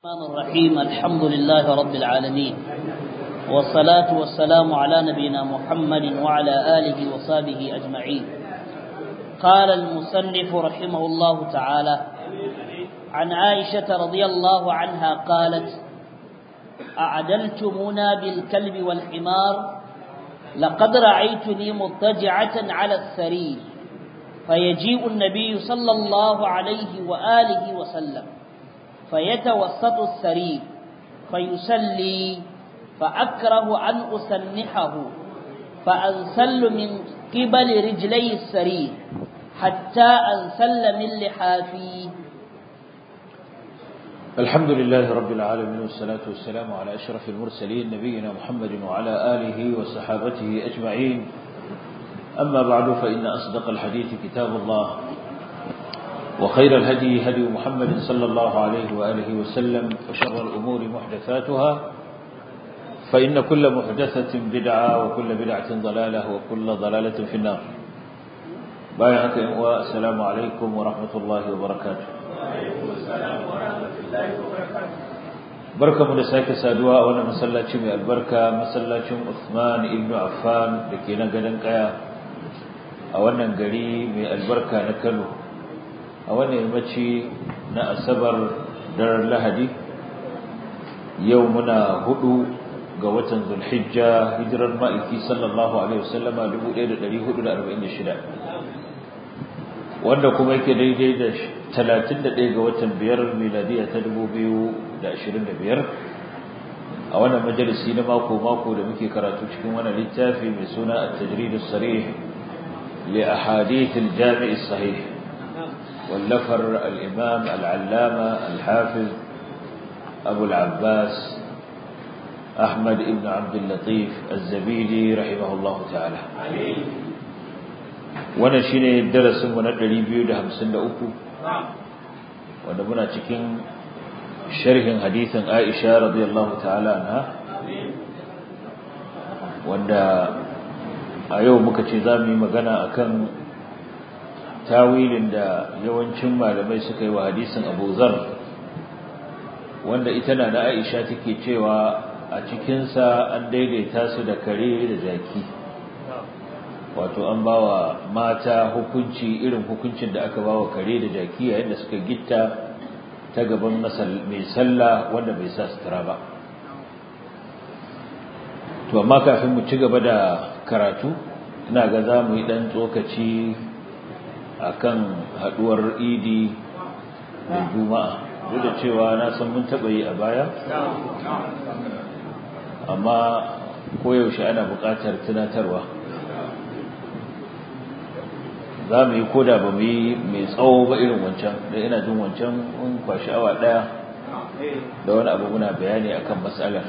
الرحمن الرحيم الحمد لله رب العالمين والصلاة والسلام على نبينا محمد وعلى آله وصحبه أجمعين قال المصنف رحمه الله تعالى عن عائشة رضي الله عنها قالت أعدلتمونا بالكلب والحمار لقد رأيتني مضطجعة على السرير فيجيء النبي صلى الله عليه وآله وسلم فيتوسط السرير فيسلي فأكره أن أسنحه فأنسل من قبل رجلي السرير حتى أنسل من لحافي الحمد لله رب العالمين والصلاة والسلام على أشرف المرسلين نبينا محمد وعلى آله وصحابته أجمعين أما بعد فإن أصدق الحديث كتاب الله وخير الهدي هدي محمد صلى الله عليه وآله وسلم وشر الأمور محدثاتها فإن كل محدثة بدعة وكل بدعة ضلالة وكل ضلالة في النار بايعك والسلام عليكم ورحمة الله وبركاته barka mu da sake saduwa a wannan masallaci mai albarka masallacin Uthman ibn Affan da ke na gadon kaya a wannan gari mai albarka na Kano a wannan yammaci na asabar daren lahadi yau muna hudu ga watan zulhijja hijirar ma'aiki sallallahu alaihi wasallama 1446 wanda kuma yake daidai da 31 ga watan biyar miladiya ta 2025 a wannan majalisi na mako-mako da muke karatu cikin wannan littafi mai suna at-tajrid as-sarih li ahadith al-jami' as-sahih واللفر الإمام العلامة الحافظ أبو العباس أحمد بن عبد اللطيف الزبيدي رحمه الله تعالى وانا شيني الدرس من الدري بيو ده همسن ده أكو وانا منا تكين شرح حديث عائشة رضي الله تعالى عنها وانا أيو مكتشزامي مغانا أكن tawilin da yawancin malamai suka yi wa hadisin Abu Zar wanda ita na da Aisha take cewa a cikinsa an daidaita su da kare da jaki wato an bawa mata hukunci irin hukuncin da aka bawa kare da jaki yayin da suka gitta ta gaban mai sallah wanda bai sa sutura ba to amma kafin mu ci gaba da karatu ina ga za mu yi dan tsokaci akan haduwar idi da juma'a duk da cewa na san mun taba yi a baya amma koyaushe ana buƙatar tunatarwa za mu yi koda ba mu yi mai tsawo ba irin wancan da ina jin wancan mun kwashi awa ɗaya da wani abu muna bayani akan matsalar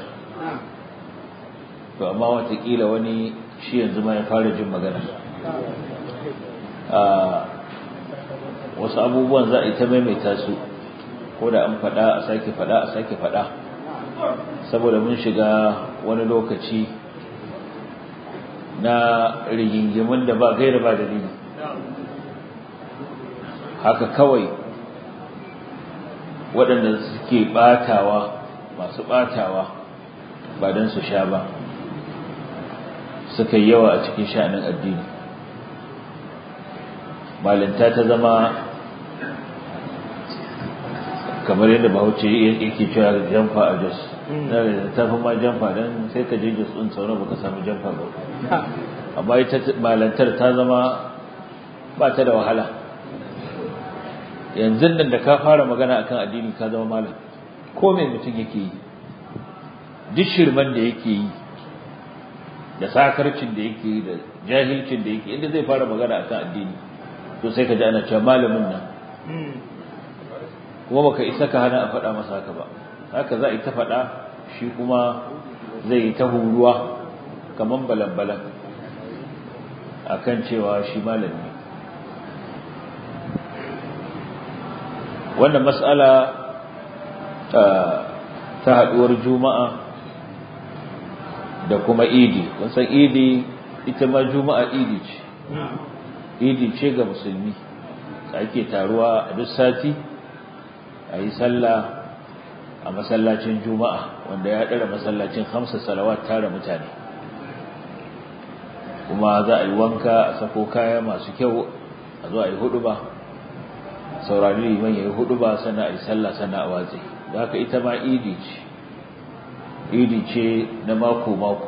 to amma watakila wani shi yanzu ma ya fara jin magana wasu abubuwan za a yi ta maimaita su ko da an faɗa a sake faɗa a sake faɗa saboda mun shiga wani lokaci na rigingimin da ba gaira ba dalili haka kawai waɗanda suke ɓatawa masu ɓatawa ba don su sha ba suka yi yawa a cikin sha'anin addini malinta ta zama kamar yadda bahaushe yake cewa jamfa a jos ta fi ma jamfa don sai ka je jos ɗin sauran baka samu jamfa ba amma ita malantar ta zama ba ta da wahala yanzu nan da ka fara magana akan addini ka zama malam ko mai mutum yake yi duk shirman da yake yi da sakarcin da yake yi da jahilcin da yake inda zai fara magana akan addini to sai ka ji ana cewa malamin nan kuma baka isa ka hana a faɗa masa haka ba haka za a yi ta faɗa shi kuma zai yi ta huruwa kaman balan-balan a kan cewa shi malami wannan mas'ala ta haɗuwar juma'a da kuma idi kun san idi ita ma juma'a idi ce idi ce ga musulmi da ake taruwa a duk sati a yi sallah a masallacin juma'a wanda ya ɗara masallacin hamsa salawat tara mutane kuma za a yi wanka a sako kaya masu kyau a zo a yi hudu ba saurari liman ya yi hudu ba sannan a yi sallah sannan a watsi da haka ita ma idi ce idi ce na mako-mako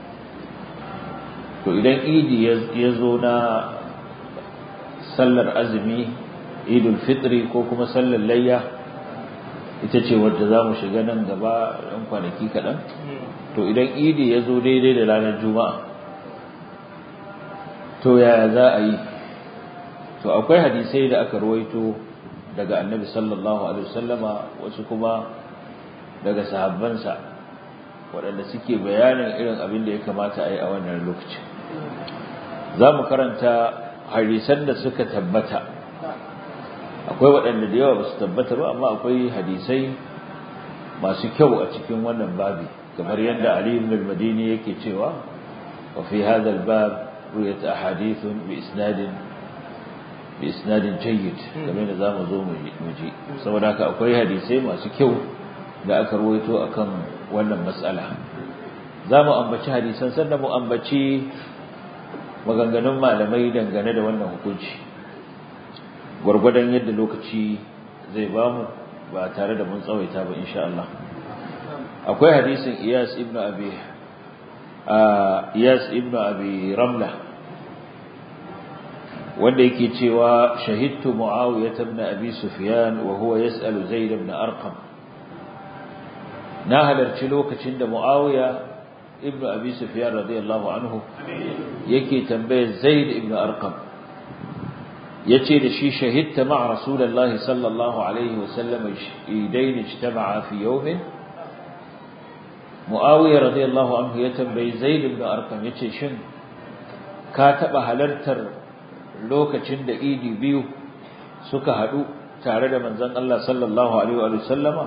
to idan idi ya zo na sallar azumi idul fitri ko kuma sallar layya ita ce wadda za mu shiga nan gaba ɗan kwanaki kaɗan to idan idi ya zo daidai da ranar juma'a to yaya za a yi to akwai hadisai da aka ruwaito daga annabi sallallahu alaihi wasallama wasu kuma daga sahabbansa waɗanda suke bayanin irin abin da ya kamata a yi a wannan lokacin za mu karanta hadisan da suka tabbata akwai waɗanda da yawa ba su tabbata ba amma akwai hadisai masu kyau a cikin wannan babi kamar yadda Ali ibn al-Madini yake cewa wa fi hadha al-bab ruwayat ahadith bi isnad bi isnad jayyid kamar da zamu zo mu ji saboda haka akwai hadisai masu kyau da aka ruwaito akan wannan mas'ala zamu ambaci hadisan sannan mu ambaci maganganun malamai dangane da wannan hukunci gwargwadon yadda lokaci zai bamu ba tare da mun tsawaita ba insha Allah akwai hadisin Iyas ibn Abi Iyas ibn Abi Ramla wanda yake cewa shahidtu Muawiyah ibn Abi Sufyan wa huwa yas'alu Zaid ibn Arqam na halarci lokacin da Muawiya ibn Abi Sufyan radiyallahu anhu yake tambayar Zaid ibn Arqam yace da shi shahidta ma rasulullahi sallallahu alaihi wasallam idain ijtama'a fi yawmin Muawiya radiyallahu anhu ya tambayi Zaid ibn Arqam yace shin ka taba halartar lokacin da idi biyu suka hadu tare da manzon Allah sallallahu alaihi wa sallama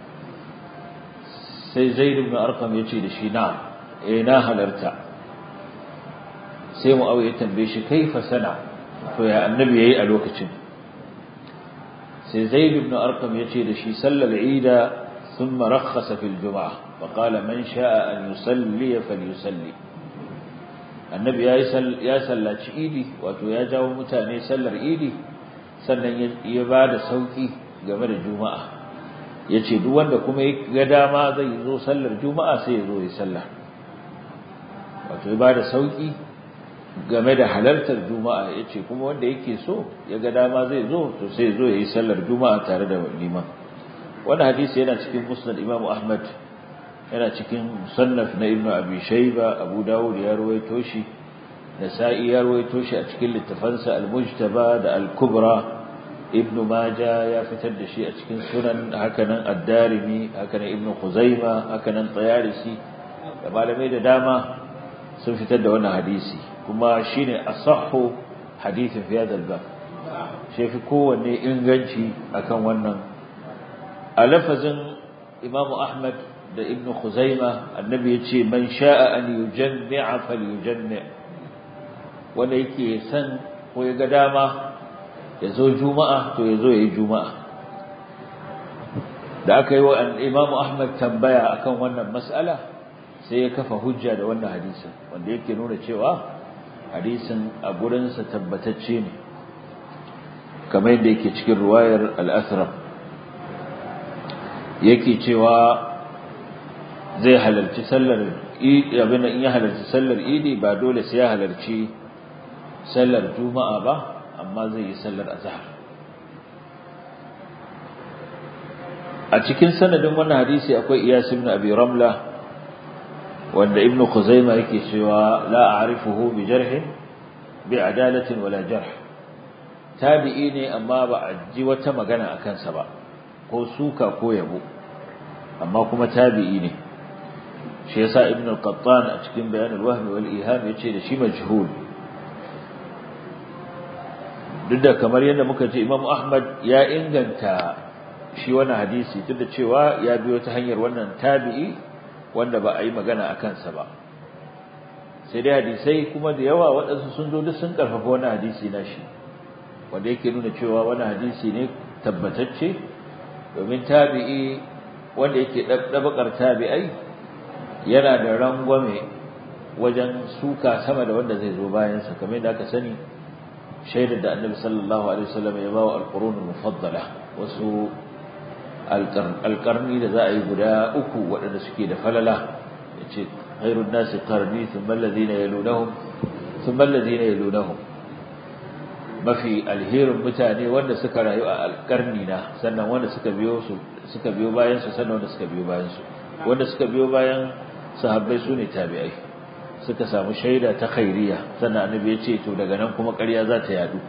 sai Zaid ibn Arqam yace da shi na eh na halarta sai Muawiya ya tambaye shi kaifa sana to ya annabi yayi a lokacin sai zaid ibn arqam yace da shi sallal ida thumma rakhasa fil jum'ah wa qala man sha'a an yusalli falyusalli annabi yayi ya sallaci idi wato ya jawo mutane sallar idi sannan ya bada sauki game da juma'a yace duk wanda kuma ya ga dama zai zo sallar juma'a sai ya zo ya sallah wato ya bada sauki game da halartar juma'a yace kuma wanda yake so ya ga dama zai zo to sai zo yayi sallar juma'a tare da liman wannan hadisi yana cikin musnad Imam Ahmad yana cikin musannaf na Ibn Abi Shayba Abu Dawud ya ruwaito shi Nasa'i ya ruwaito shi a cikin littafansa Al-Mujtaba da Al-Kubra Ibn Majah ya fitar da shi a cikin sunan hakanan Ad-Darimi hakanan Ibn Khuzaimah hakanan Tayarisi da malamai da dama sun fitar da wannan hadisi kuma shine asahhu hadithin fi hadha al-bab shi fi kowanne inganci akan wannan a lafazin Imam Ahmad da Ibn Khuzaimah annabi yace man sha'a an yujammi'a falyujammi' wanda yake san ko ya ga dama ya zo juma'a to ya zo yayi juma'a da aka yi wa Imam Ahmad tambaya akan wannan mas'ala sai ya kafa hujja da wannan hadisin wanda yake nuna cewa hadisin a gurinsa tabbatacce ne kamar yadda yake cikin ruwayar al-asram yake cewa zai halarci sallar idi abin in ya halarci sallar idi ba dole sai ya halarci sallar juma'a ba amma zai yi sallar azhar a cikin sanadin wannan hadisi akwai iyas ibn abi ramla wanda ibnu khuzaima yake cewa la a'rifuhu bi jarh bi adalatin wala jarh tabi'i ne amma ba a ji wata magana akan sa ba ko suka ko yabo amma kuma tabi'i ne shi yasa ibnu al-qattan a cikin bayan al-wahm wal iham yace da shi majhul duk da kamar yadda muka ce Imam Ahmad ya inganta shi wannan hadisi duk da cewa ya biyo ta hanyar wannan tabi'i wanda ba a yi magana a kansa ba sai dai hadisai kuma da yawa waɗansu sun zo duk sun ƙarfafa wani hadisi na shi wanda yake nuna cewa wani hadisi ne tabbatacce domin tabi'i wanda yake dabakar tabi'ai yana da rangwame wajen suka sama da wanda zai zo bayan sa kamar da aka sani shaidar da annabi sallallahu alaihi wasallam ya bawa alqurunul mufaddala wasu alqarni da za a yi guda uku waɗanda suke da falala yace khairun nasi qarni thumma alladhina yalunahum thumma alladhina yalunahum mafi alherin mutane wanda suka rayu a alƙarni na sannan wanda suka biyo su suka biyo bayan su sannan wanda suka biyo bayan su wanda suka biyo bayan sahabbai sune tabi'ai suka samu shaida ta khairiya sannan annabi ya ce to daga nan kuma ƙarya za ta yadu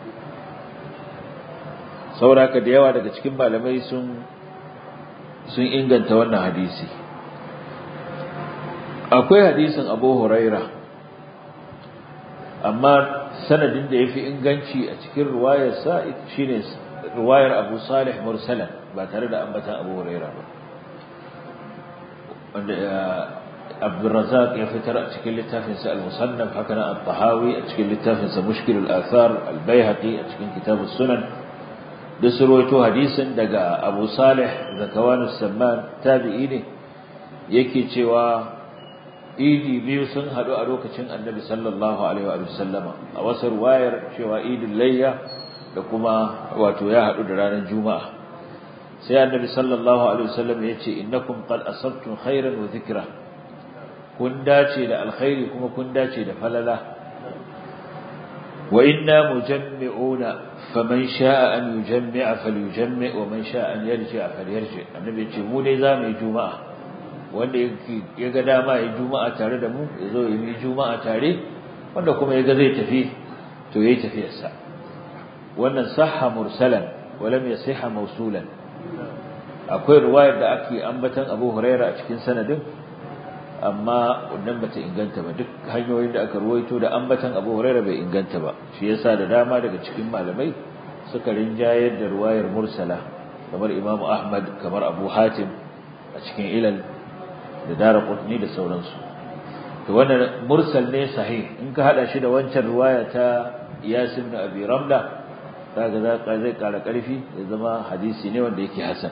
sauraka da yawa daga cikin malamai sun sun inganta wannan hadisi akwai hadisin Abu Huraira amma sanadin da yafi inganci a cikin riwayarsa shine riwayar Abu Salih mursalan ba tare da ambatan Abu Huraira ba wanda Abdurrazzaq ya fitar a cikin littafin sa Al-Musannaf haka nan At-Tahawi a cikin littafin sa Mushkil al-Athar Al-Baihaqi a cikin Kitab sunan da surwaito hadisin daga Abu Salih Zakawan as-Samman tabi'i ne yake cewa idi biyu sun haɗu a lokacin annabi sallallahu alaihi wa sallama a wasu ruwayar cewa idin layya da kuma wato ya haɗu da ranar juma'a sai annabi sallallahu alaihi wa sallam ya ce innakum qad asabtum khairan wa dhikra kun dace da alkhairi kuma kun dace da falala wa inna mujammi'una faman sha'a an yujammi'a falyujammi' wa man sha'a an yarji'a falyarji annabi ya ce mu dai za mu yi juma'a wanda ya ga dama ya juma'a tare da mu ya zo ya yi juma'a tare wanda kuma ya ga zai tafi to yayi tafiyarsa wannan sahha mursalan wa lam yasihha mawsulan akwai riwayar da ake ambatan Abu Huraira a cikin sanadin amma wannan bata inganta ba duk hanyoyin da aka ruwaito da ambatan Abu Huraira bai inganta ba shi yasa da dama daga cikin malamai suka rinjayar da riwayar mursala kamar Imam Ahmad kamar Abu Hatim a cikin ilal da dara qutni da sauransu to wannan mursal ne sahih in ka hada shi da wancan riwaya ta Iyas ibn Abi Ramla kaga za ka zai kara karfi ya zama hadisi ne wanda yake hasan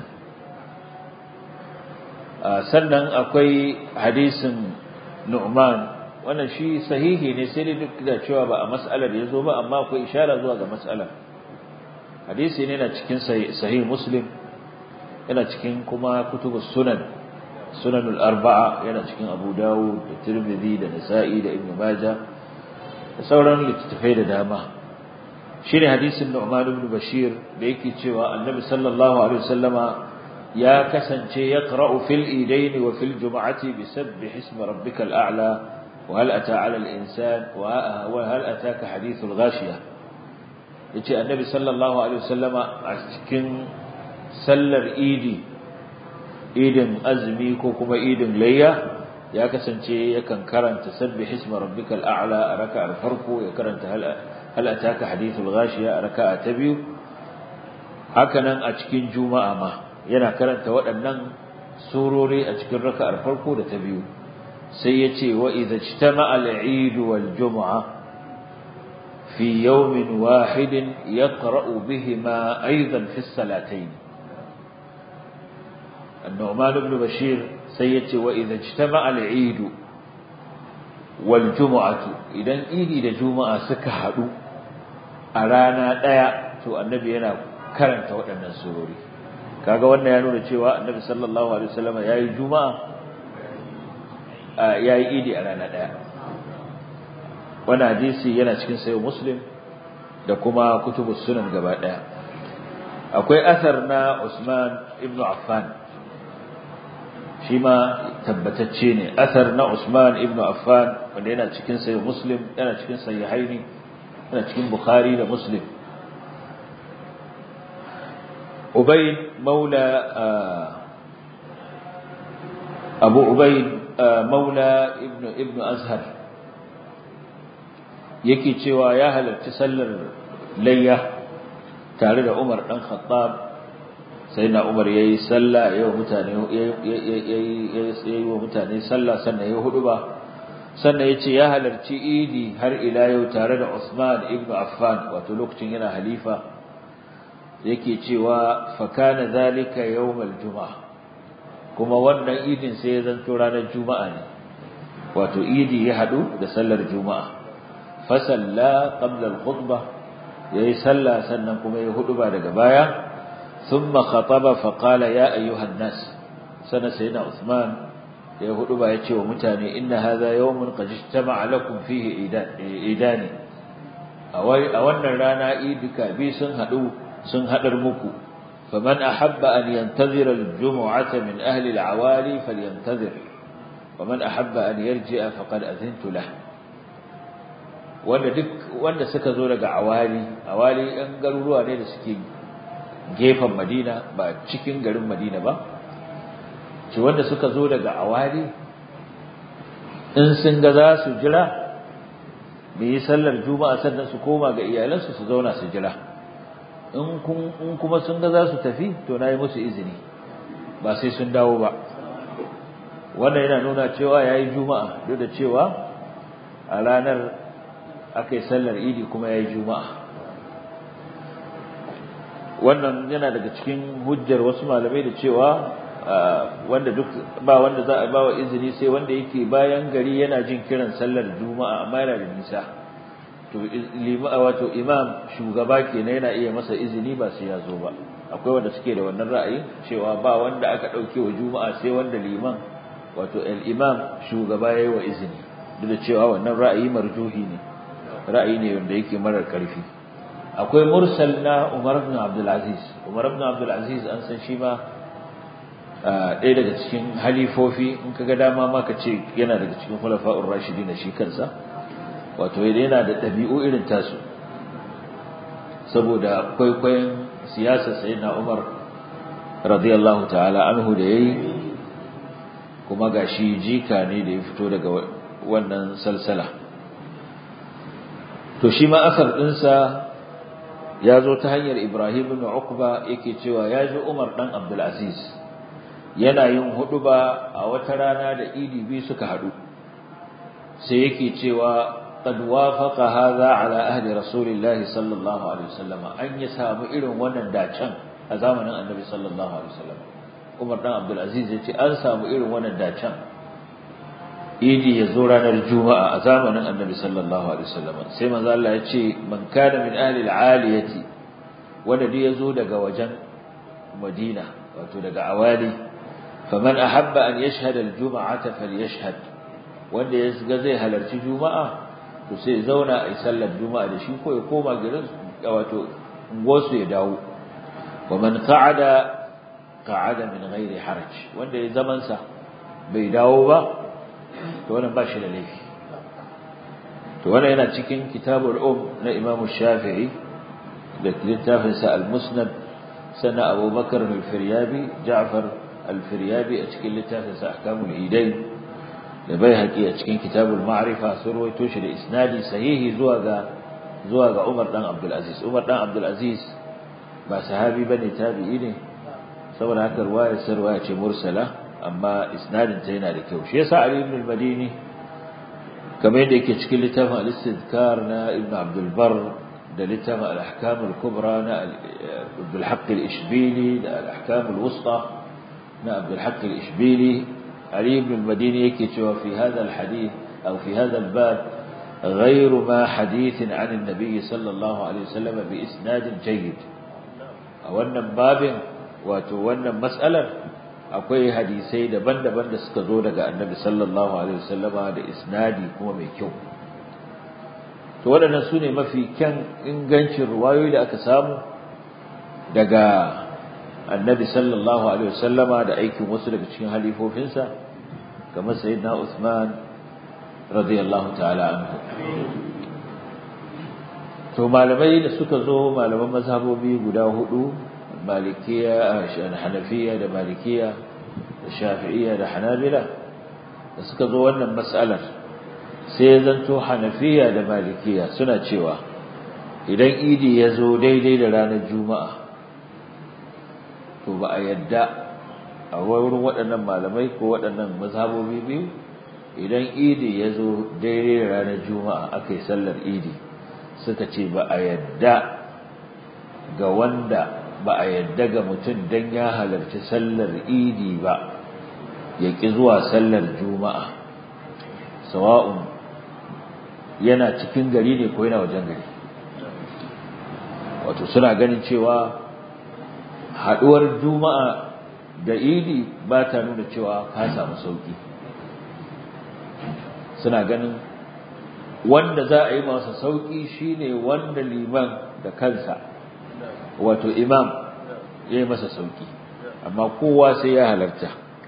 sannan akwai hadisin Nu'man wannan shi sahihi ne sai dai duk da cewa ba a mas'alar yazo ba amma akwai ishara zuwa ga mas'alar hadisi ne na cikin sahih Muslim yana cikin kuma kutubus sunan sunan al-arba'a yana cikin Abu Dawud da Tirmidhi da Nasa'i da Ibn Majah da sauran littattafai da dama shine hadisin Nu'man ibn Bashir da yake cewa Annabi sallallahu alaihi wasallama ya kasance yaqra'u fil idayn wa fil jum'ati bisabbih ismi rabbikal a'la wa hal ata 'ala al-insan wa hal ataka hadithul ghashiyah yace Annabi sallallahu alaihi wasallama a cikin sallar idi idin azumi ko kuma idin layya ya kasance yakan karanta sabbih isma rabbikal a'la a raka'ar farko ya karanta hal hal ataka hadithul ghashiya a raka'a ta biyu hakanan a cikin juma'a ma yana karanta waɗannan surori a cikin raka'ar farko da ta biyu sai yace wa idza ijtama'a al-eid wal jum'a fi yawmin wahidin yaqra'u bihima aidan fi as-salatayn النعمان بن بشير سيتي وإذا اجتمع العيد والجمعة إذا إيدي دا جمعة سكهدو أرانا دايا تو النبي ينا كرنت waɗannan surori kaga wannan ya nuna cewa annabi sallallahu alaihi wasallam yayi juma'a yayi idi a rana daya wannan hadisi yana cikin sayo muslim da kuma kutubus sunan gaba daya akwai asar na Usman ibn Affan shi ma tabbatacce ne asar na Usman ibn Affan wanda yana cikin sahih Muslim yana cikin sahihaini yana cikin Bukhari da Muslim Ubayd maula Abu Ubayd maula ibn ibn Azhar yake cewa ya halarci sallar layya tare da Umar dan Khattab sai na umar ya yi sallah ya yi wa mutane sallah sannan ya hudu ba sannan ya ce ya halarci idi har ila yau tare da Usman ibn Affan wato lokacin yana halifa yake cewa fakana zalika yawmal juma'a kuma wannan idin sai ya zanto ranar juma'a ne wato idi ya hadu da sallar juma'a fa salla qabla al-khutbah yayi sallah sannan kuma ya huduba daga baya thumma khataba fa qala ya ayyuhan nas sana sayyidina Uthman ya huduba ya ce wa mutane inna hadha yawmun qad ijtama'a lakum fihi idani a wannan rana idika bi sun hadu sun hadar muku faman ahabba an yantazira al-jum'ata min ahli al-awali falyantazir waman ahabba an yarji'a faqad azintu lahu wanda duk wanda suka zo daga awali awali ɗan garuruwa ne da suke gefen Madina ba cikin garin Madina ba ce wanda suka zo daga awali in sun ga za su jira mu yi sallar juma'a sannan su koma ga iyalansu su zauna su jira in kuma sun ga za su tafi to na yi musu izini ba sai sun dawo ba wannan yana nuna cewa ya yi juma'a duk da cewa a ranar aka yi sallar idi kuma ya yi juma'a wannan yana daga cikin hujjar wasu malamai da cewa wanda duk ba wanda za a bawa izini sai wanda yake bayan gari yana jin kiran sallar juma'a amma yana da nisa to wato imam shugaba kenan yana iya masa izini ba sai ya zo ba akwai wanda suke da wannan ra'ayi cewa ba wanda aka dauke wa juma'a sai wanda liman wato al-imam shugaba yayi wa izini duk da cewa wannan ra'ayi marjuhi ne ra'ayi ne wanda yake marar karfi akwai mursal na Umar ibn Abdul Aziz Umar ibn Abdul Aziz an san shi ma ɗaya daga cikin halifofi in kaga dama ma ka ce yana daga cikin khulafa'ur rashidin shi kansa wato yana da ɗabi'u irin tasu saboda kwaikwayon siyasar sayyidina Umar radiyallahu ta'ala anhu da yayi kuma gashi jika ne da ya fito daga wannan salsala to shi ma asar ɗinsa ya zo ta hanyar Ibrahim ibn Uqba yake cewa ya ji Umar dan Abdul Aziz yana yin huduba a wata rana da idi bi suka hadu sai yake cewa qad wafaqa hadha ala ahli rasulillah sallallahu alaihi wasallam an ya samu irin wannan dacan a zamanin annabi sallallahu alaihi wasallam Umar dan Abdul Aziz yace an samu irin wannan dacan idi ya zo ranar juma'a a zamanin annabi sallallahu alaihi wasallam sai manzo Allah ya ce man kana min ahli al-aliyati wanda dai yazo daga wajen Madina wato daga awali faman ahabba an yashhad al-jum'ata falyashhad wanda ya ga zai halarci juma'a to sai zauna a sallar juma'a da shi ko ya koma garin wato ungosu ya dawo wa man qa'ada qa'ada min ghairi haraj wanda ya zaman sa bai dawo ba to wannan ba shi da laifi to wannan yana cikin kitabul um na Imam Shafi'i da littafin sa al-Musnad sana Abu Bakar al-Firyabi Ja'far al-Firyabi a cikin littafin sa Ahkamul Idain da Baihaqi a cikin kitabul Ma'rifa sun rawaito shi da isnadi sahihi zuwa ga zuwa ga Umar dan Abdul Aziz Umar dan Abdul Aziz ba sahabi bane tabi'i ne saboda haka ruwayar sa ruwaya ce mursala amma isnadin ta yana da kyau shi yasa Ali ibn al-Madini kamar yadda yake cikin littafin al-Istidkar na Ibn Abdul Barr da littafin al-Ahkam al-Kubra na Abdul Haqq al-Ishbili da al-Ahkam al-Wusta na Abdul Haqq al-Ishbili Ali ibn al-Madini yake cewa fi hadha al-hadith aw fi hadha al-bab غير ما حديث عن النبي صلى الله عليه وسلم بإسناد جيد wannan babin wato wannan mas'alar akwai hadisai daban-daban da suka zo daga annabi sallallahu alaihi wasallama da isnadi kuma mai kyau to waɗannan su ne mafi kyan ingancin ruwayoyi da aka samu daga annabi sallallahu alaihi wasallama da aikin wasu daga cikin halifofinsa kamar sayyidina Uthman radiyallahu ta'ala anhu to malamai da suka zo malaman mazhabobi guda hudu malikiya hanafiya da malikiya da shafi'iyya da hanabila da suka zo wannan mas'alar sai ya zanto hanafiya da malikiya suna cewa idan idi ya zo daidai da ranar juma'a to ba a yadda a wurin waɗannan malamai ko waɗannan mazhabobi biyu idan idi ya zo daidai da ranar juma'a aka yi sallar idi suka ce ba a yadda ga wanda ba a yadda ga mutum don ya halarci sallar idi ba ya ƙi zuwa sallar juma'a sawa'un yana cikin gari ne ko yana wajen gari wato suna ganin cewa haɗuwar juma'a da idi ba ta nuna cewa ka samu sauƙi suna ganin wanda za a yi masa sauƙi shine wanda liman da kansa wato imam ya yi masa sauƙi amma kowa sai ya halarta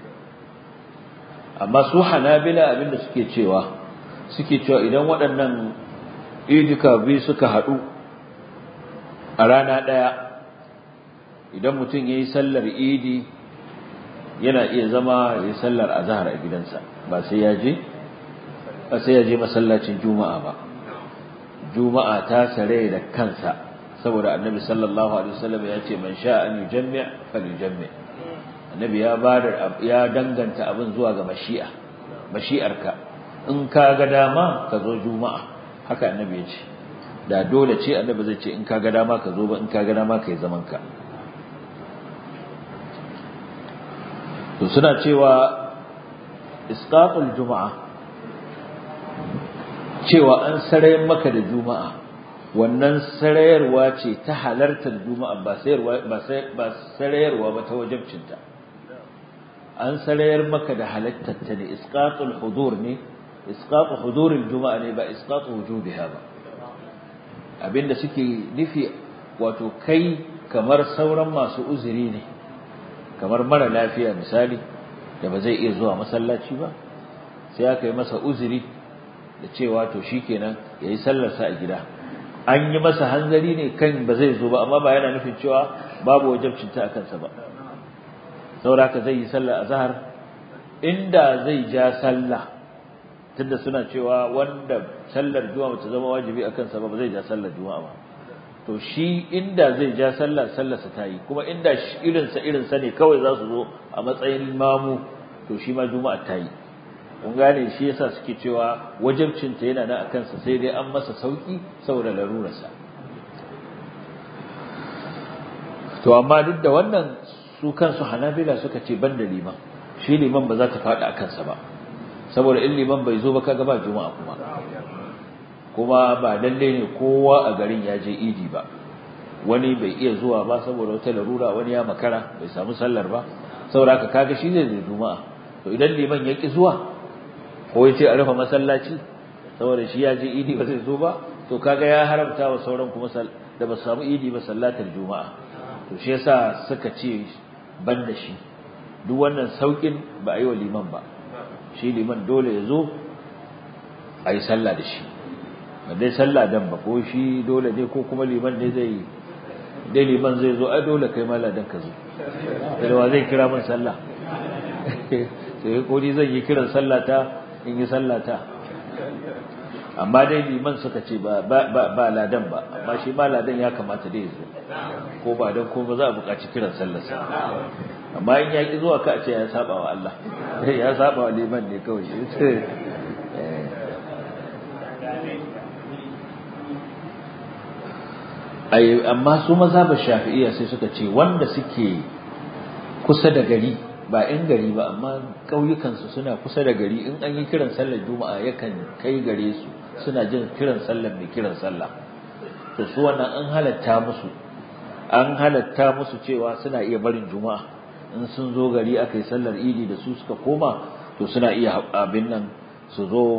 amma su hanabila abinda suke cewa suke cewa idan waɗannan idika biyu suka haɗu a rana ɗaya idan mutum ya yi sallar idi yana iya zama ya yi sallar azahar a gidansa ba sai ya je ba sai ya je masallacin juma'a ba juma'a ta sare da kansa saboda annabi sallallahu alaihi wasallam ya ce man sha an yujammi' falyujammi' annabi ya bada ya danganta abin zuwa ga mashi'a mashi'arka in ka ga dama ka zo juma'a haka annabi ya ce da dole ce annabi zai ce in ka ga dama ka zo ba in ka ga dama ka yi zaman ka to suna cewa isqatul juma'a cewa an sarayar maka da juma'a wannan sarayarwa ce ta halartar juma'a ba sayarwa ba sarayarwa ba ta wajibcinta an sarayar maka da halartar ta ne isqatul hudur ne isqatu huduril juma'a ne ba isqatu wujubiha ba abinda suke nufi wato kai kamar sauran masu uzuri ne kamar mara lafiya misali da ba zai iya zuwa masallaci ba sai aka yi masa uzuri da cewa to shikenan yayi sallarsa a gida an yi masa hanzari ne kan ba zai zo ba amma ba yana nufin cewa babu wajibcin ta akan sa ba sauraka zai yi sallar azhar inda zai ja sallah tunda suna cewa wanda sallar juma'a ta zama wajibi akan sa ba zai ja sallar juma'a ba to shi inda zai ja sallar sallarsa ta yi kuma inda irinsa irinsa ne kawai za su zo a matsayin mamu to shi ma juma'a ta yi kun gane shi yasa suke cewa wajibcinta yana nan a kansa sai dai an masa sauki saboda larurarsa to amma duk da wannan su kansu hanabila suka ce ban da liman shi liman ba za ta faɗi a kansa ba saboda in liman bai zo ba kaga ba juma'a kuma kuma ba lalle ne kowa a garin ya je idi ba wani bai iya zuwa ba saboda wata larura wani ya makara bai samu sallar ba saboda haka kaga shi zai zai juma'a to idan liman ya ki zuwa ko ya ce a rufe masallaci saboda shi ya je idi ba zai zo ba to kaga ya haramta wa sauran kuma da ba su samu idi ba sallatar juma'a to shi yasa suka ce ban da shi duk wannan saukin ba a yi wa liman ba shi liman dole ya zo a yi sallah da shi ba dai sallah dan ba ko shi dole ne ko kuma liman ne zai dai liman zai zo ai dole kai mala dan ka zo da wa zai kira min sallah sai ko ni zan yi kiran sallah ta in yi sallah ta amma dai liman suka ce ba ba ba ladan ba amma shi ma ladan ya kamata dai zo ko ba dan ko ba za a buƙaci kiran sallar sa amma in ya ki zuwa ka ce ya saba wa Allah ya saba wa liman ne kawai ai amma su mazhabin shafi'iyya sai suka ce wanda suke kusa da gari ba in gari ba amma ƙauyukan su suna kusa da gari in an yi kiran sallar juma'a yakan kai gare su suna jin kiran sallar mai kiran sallah to su wannan an halatta musu an halatta musu cewa suna iya barin juma'a in sun zo gari aka yi sallar idi da su suka koma to suna iya abin nan su zo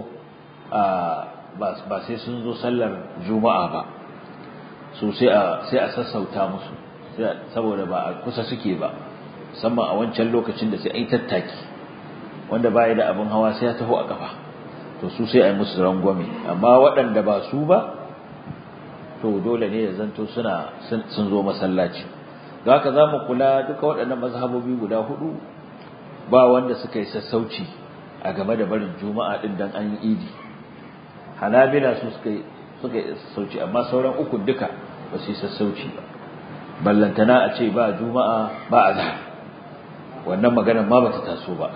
ba sai sun zo sallar juma'a ba su sai a sai a sassauta musu saboda ba a kusa suke ba musamman a wancan lokacin da sai an yi tattaki wanda baya da abin hawa sai ya taho a kafa to su sai a yi musu rangwame amma waɗanda ba su ba to dole ne ya zanto suna sun zo masallaci ga haka za mu kula duka waɗannan mazhabobi guda hudu ba wanda suka yi sassauci a game da barin juma'a din dan an yi idi hanabila su suka yi suka yi sassauci amma sauran ukun duka ba su yi sassauci ba ballantana a ce ba juma'a ba azhar wannan maganar ma bata taso ba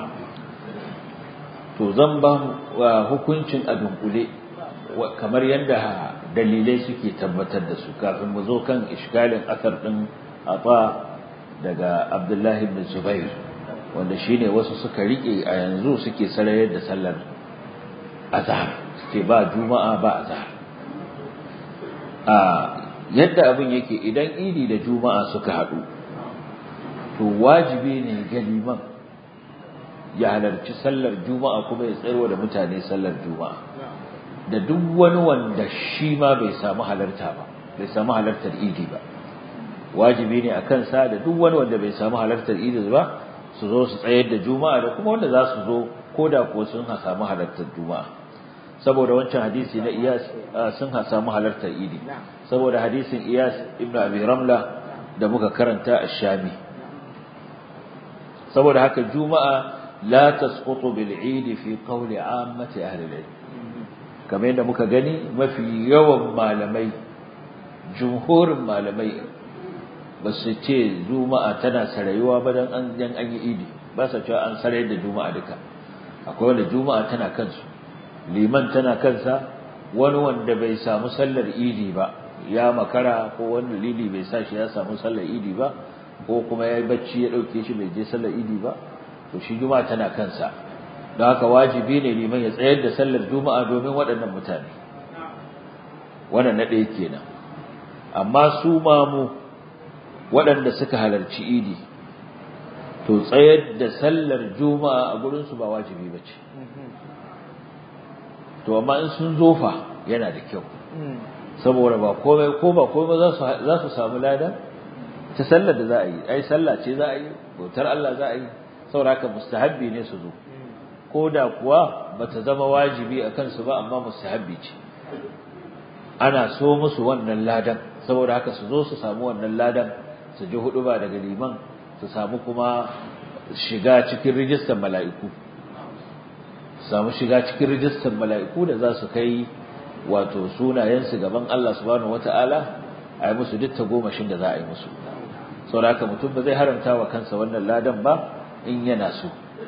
to zan ba hukuncin a dunkule kamar yadda dalilai suke tabbatar da su kafin mu zo kan iskalin asar din afa daga abdullahi ibn zubair wanda shine wasu suka rike a yanzu suke sarayar da sallar azhar suke ba juma'a ba azhar a yadda abin yake idan idi da juma'a suka haɗu to wajibi ne ga liman ya halarci sallar juma'a kuma ya tsayarwa da mutane sallar juma'a da duk wani wanda shi ma bai samu halarta ba bai samu halartar idi ba wajibi ne a kansa da duk wani wanda bai samu halartar idi ba su zo su tsayar da juma'a da kuma wanda za su zo ko da kuwa sun samu halartar juma'a saboda wancan hadisi na iyas sun samu halartar idi saboda hadisin iyas ibnu abi ramla da muka karanta a shami saboda haka juma'a la tasqutu bil eid fi qawli ammati ahli al kamar yadda muka gani mafi yawan malamai jumhurin malamai ba su ce juma'a tana sarayuwa ba dan an dan an yi idi ba sa cewa an sarayar da juma'a duka akwai wanda juma'a tana kansu liman tana kansa wani wanda bai samu sallar idi ba ya makara ko wani lili bai sa shi ya samu sallar idi ba ko kuma ya yi bacci ya ɗauke shi bai je sallar idi ba to shi juma'a tana kansa don haka wajibi ne liman ya tsayar da sallar juma'a domin waɗannan mutane wannan na ɗaya kenan amma su mamu waɗanda suka halarci idi to tsayar da sallar juma'a a gurinsu ba wajibi ba ce to amma in sun zofa yana da kyau saboda ba komai ko ba komai za su samu lada ta sallar da za a yi ai sallah ce za a yi bautar Allah za a yi sauraka mustahabbi ne su zo ko da kuwa bata zama wajibi a kansu ba amma mustahabbi ce ana so musu wannan ladan saboda haka su zo su samu wannan ladan su ji hudu ba daga liman su samu kuma shiga cikin rijistar mala'iku samu shiga cikin rijistar mala'iku da za su kai wato sunayensu gaban Allah subhanahu wata'ala a yi musu duk tagomashin da za a yi musu saboda haka mutum ba zai haramta wa kansa wannan ladan ba in yana so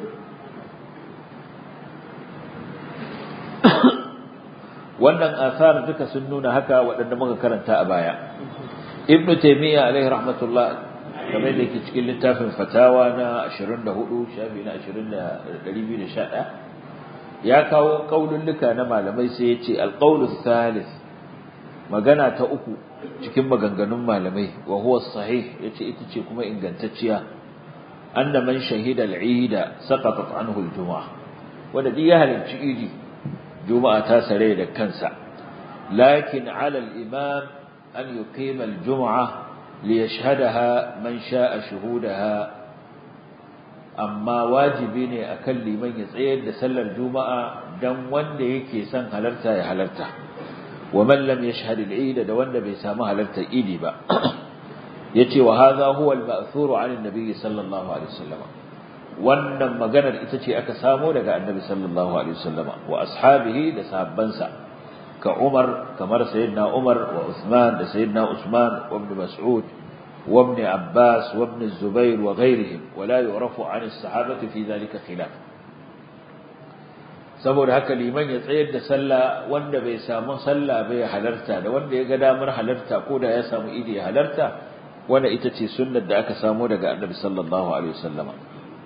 wannan asar duka sun nuna haka waɗanda muka karanta a baya ibn taymiya alaihi rahmatullah kamar da yake cikin littafin fatawa na 24 shafi na 211 ya kawo kaululluka na malamai sai ya ce alqaulu thalith magana ta uku cikin maganganun malamai wa huwa sahih yace ita ce kuma ingantacciya anna man shahida al-eid saqatat anhu al-jum'ah wanda duk ya halarci idi juma'a ta sare da kansa lakin ala al-imam an yuqima al-jum'ah liyashhadaha man sha'a shuhudaha amma wajibi ne akan liman ya tsayar da sallar juma'a dan wanda yake son halarta ya halarta wa man lam yashhad al-eid da wanda bai samu halartar idi ba yace wa hadha huwa al-ma'thur 'an an-nabi sallallahu alaihi wasallam wannan maganar ita ce aka samo daga annabi sallallahu alaihi wasallam wa ashabihi da sahabbansa ka Umar kamar sayyidina Umar wa Uthman da sayyidina Usman wa ibn Mas'ud wa ibn Abbas wa ibn Zubair wa ghayrihim wa la yu'rafu 'an as-sahabati fi dhalika khilaf saboda haka liman ya tsayar da sallah wanda bai samu sallah bai halarta da wanda ya ga damar halarta ko da ya samu idi ya halarta wanda ita ce sunnar da aka samu daga annabi sallallahu alaihi wasallama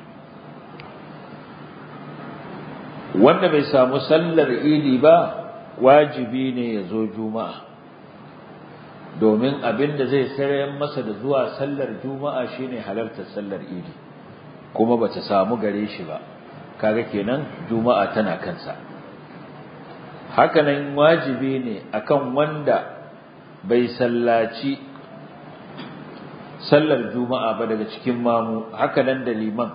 wanda bai samu sallar idi ba wajibi ne ya zo juma'a domin abin da zai sarayen masa da zuwa sallar juma'a shine halartar sallar idi kuma bata samu gare shi ba kaga kenan juma'a tana kansa hakanan wajibi ne akan wanda bai sallaci sallar juma'a ba daga cikin mamu hakanan da liman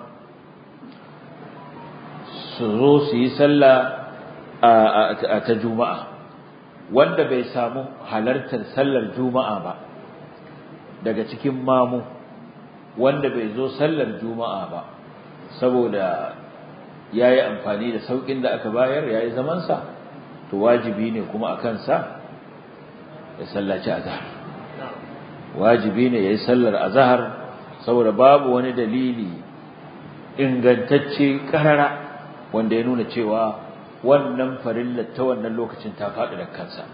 su zo su yi sallah a ta juma'a wanda bai samu halartar sallar juma'a ba daga cikin mamu wanda bai zo sallar juma'a ba saboda ya yi amfani da sauƙin da aka bayar ya yi zamansa to wajibi ne kuma a kansa ya sallaci azahar wajibi ne ya yi sallar azahar saboda babu wani dalili ingantacce ƙarara wanda ya nuna cewa wannan farillar ta wannan lokacin ta faɗi da kansa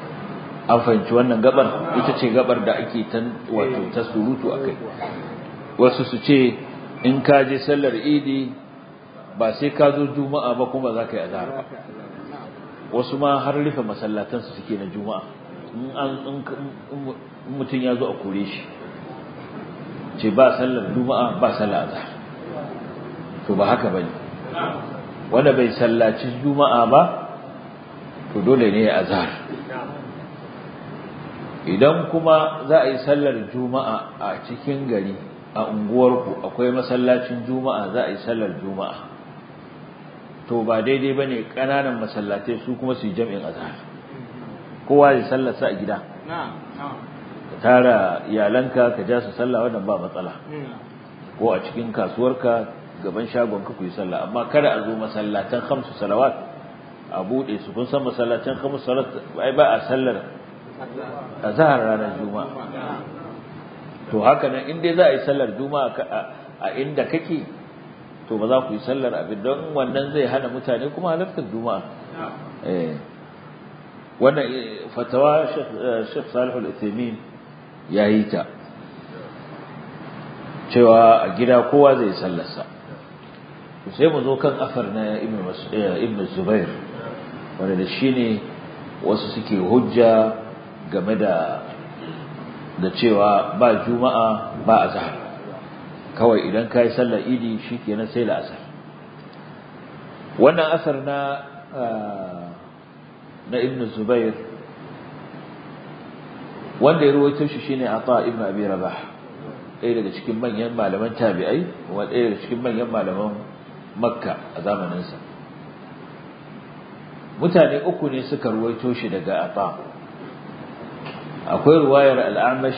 an fahimci wannan gabar ita ce gabar da ake wato ta surutu a kai wasu su ce in ka je sallar idi ba sai ka zo juma'a ba kuma za ka yi azhar ba wasu ma har rufe masallatansu suke na juma'a in mutum ya zo a kore shi ce ba sallar juma'a ba sallar azhar to ba haka bane wanda bai sallaci juma'a ba to dole ne ya azhar idan kuma za a yi sallar juma'a a cikin gari a unguwarku akwai masallacin juma'a za a yi sallar juma'a to ba daidai ba ne ƙananan masallatai su kuma su yi jam'in azhar kowa ya sallarsa a gida ka tara iyalanka ka ja su sallah wannan ba matsala ko a cikin kasuwarka gaban shagonka ku yi sallah amma kada a zo masallatan khamsu salawat a bude su kun san masallatan khamsu salawat ai ba a sallar azhar ranar juma'a to haka nan in dai za a yi sallar juma'a a inda kake to ba za ku yi sallar abin don wannan zai hana mutane kuma halartar juma'a eh wannan fatawa Sheikh Salih Al-Uthaymeen yayi ta cewa a gida kowa zai sallarsa sai mu zo kan afar na Ibn Zubair wanda da shine wasu suke hujja game da da cewa ba juma'a ba azhar kawai idan kai sallar idi shikenan sai la'asar wannan asar na na ibn zubair wanda ya ruwaito shi shine ata ibn abi rabah ɗaya daga cikin manyan malaman tabi'ai wa ɗaya daga cikin manyan malaman makka a zamaninsa mutane uku ne suka ruwaito shi daga ata akwai ruwayar al'amash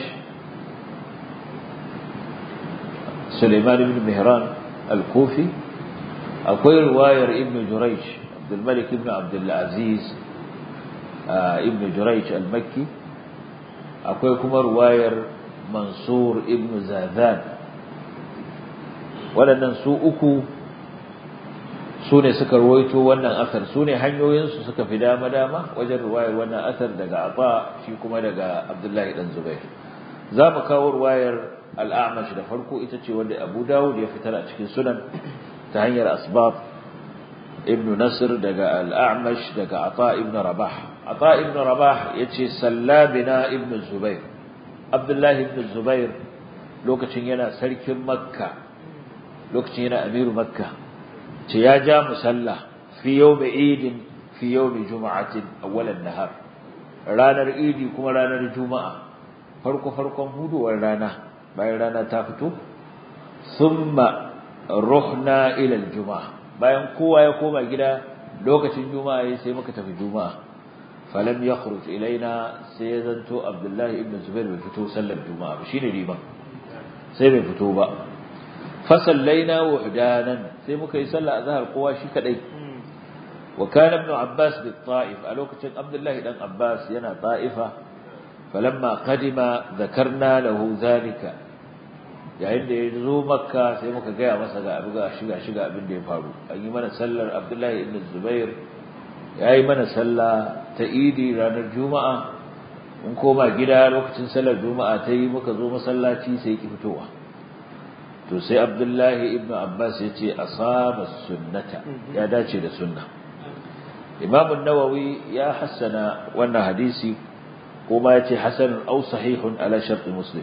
Suleiman ibn Mihran al-Kufi akwai ruwayar Ibn Jurayj Abdul Malik ibn Abdul Aziz ibn Jurayj al-Makki akwai kuma ruwayar Mansur ibn Zadan waɗannan su uku su ne suka ruwaito wannan asar su ne hanyoyinsu suka fi dama-dama wajen ruwayar wannan asar daga Aba shi kuma daga Abdullahi dan Zubair za mu kawo ruwayar al'amash da farko ita ce wanda Abu Dawud ya fitar a cikin sunan ta hanyar asbab ibn Nasr daga al'amash daga Ata ibn Rabah Ata ibn Rabah yace sallabina ibn Zubair Abdullahi ibn Zubair lokacin yana sarkin Makka lokacin yana amiru Makka ce ya ja musalla fi yawmi idin fi yawmi juma'atin awwalan nahar ranar idi kuma ranar juma'a farko farkon huduwar rana bayan rana ta fito thumma ruhna ila aljuma'a bayan kowa ya koma gida lokacin juma'a yayin sai muka tafi juma'a falam yakhruj ilaina sai ya zanto abdullahi ibn zubair bai fito sallar juma'a ba shine riba sai bai fito ba fa sallaina wahdanan sai muka yi sallar azhar kowa shi kadai wa kana ibn abbas bi ta'if a lokacin abdullahi dan abbas yana ta'ifa falamma qadima dhakarna lahu zalika yayin da ya zo makka sai muka gaya masa ga abu ga shiga shiga abin da ya faru an yi mana sallar abdullahi ibn zubair ya yi mana sallah ta idi ranar juma'a mun koma gida lokacin sallar juma'a ta yi muka zo masallaci sai ki fitowa to sai abdullahi ibn abbas ya ce asaba sunnata ya dace da sunna imam an-nawawi ya hassana wannan hadisi kuma ya ce hasanun aw sahihun ala shart muslim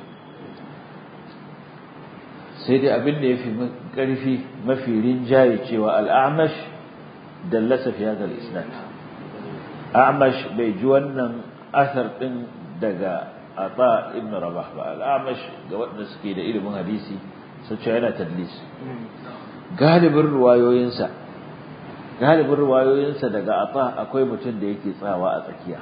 sai dai abin da ya fi ƙarfi mafi rinjaye cewa al'amash dallasa fi hadal isnad a'mash bai ji wannan asar din daga ata ibn rabah ba al'amash ga waɗanda suke da ilimin hadisi sun ce yana tadlis galibin ruwayoyinsa galibin ruwayoyinsa daga ata akwai mutum da yake tsawa a tsakiya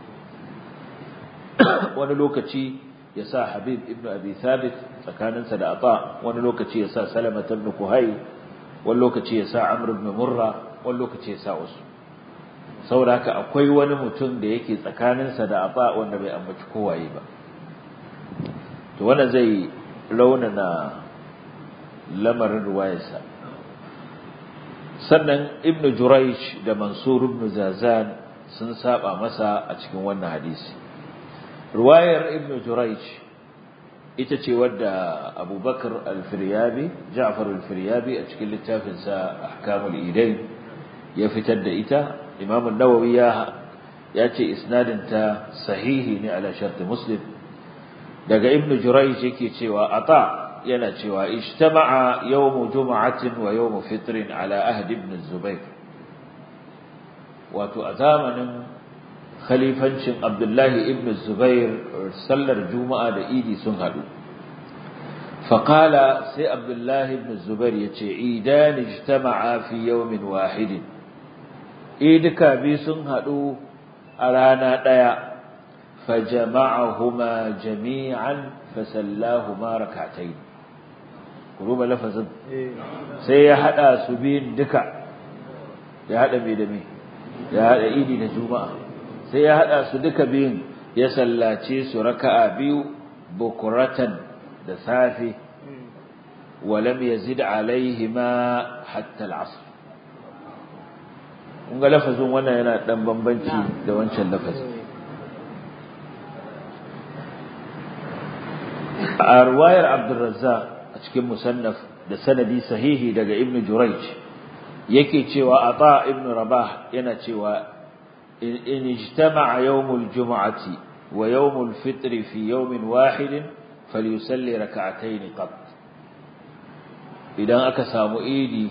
wani lokaci ya sa Habib ibn Abi Thabit tsakaninsa da Ata wani lokaci ya sa Salama ibn Kuhai wani lokaci ya sa Amr ibn Murra wani lokaci ya sa wasu saboda haka akwai wani mutum da yake tsakaninsa da Ata wanda bai ambaci kowaye ba to wannan zai raunana lamarin ruwayarsa sannan Ibn Jurayj da Mansur ibn Zazan sun saba masa a cikin wannan hadisi ruwayar ibn Jurayj ita ce wadda abubakar al-firyabi ja'far al-firyabi a cikin littafinsa ahkamul idai ya fitar da ita imam an-nawawi ya ya ce isnadinta sahihi ne ala sharti muslim daga ibn jurayj yake cewa ata yana cewa ijtama'a yawm jum'atin wa yawm fitrin ala ahd ibn zubayr wato a zamanin khalifancin abdullahi ibn zubair sallar juma'a da idi sun hadu faqala sai abdullahi ibn zubair yace idan ijtama'a fi yawmin wahidin idika bi sun hadu a rana ɗaya fajama'ahuma jami'an fasallahuma rak'atayn kuruba lafazin sai ya hada su biyun duka ya hada me da me ya hada idi da juma'a sai ya hada su duka biyun ya sallace su raka'a biyu bukuratan da safe ولم يزد عليهما حتى العصر kun ga lafazin wannan yana dan bambanci da wancan lafazin a ruwayar Abdurrazzaq a cikin musannaf da sanadi sahihi daga Ibn Jurayj yake cewa Ata ibn Rabah yana cewa in ijtama'a yawmul jum'ati wa yawmul fitri fi yawmin wahidin falyusalli rak'atayn qat idan aka samu idi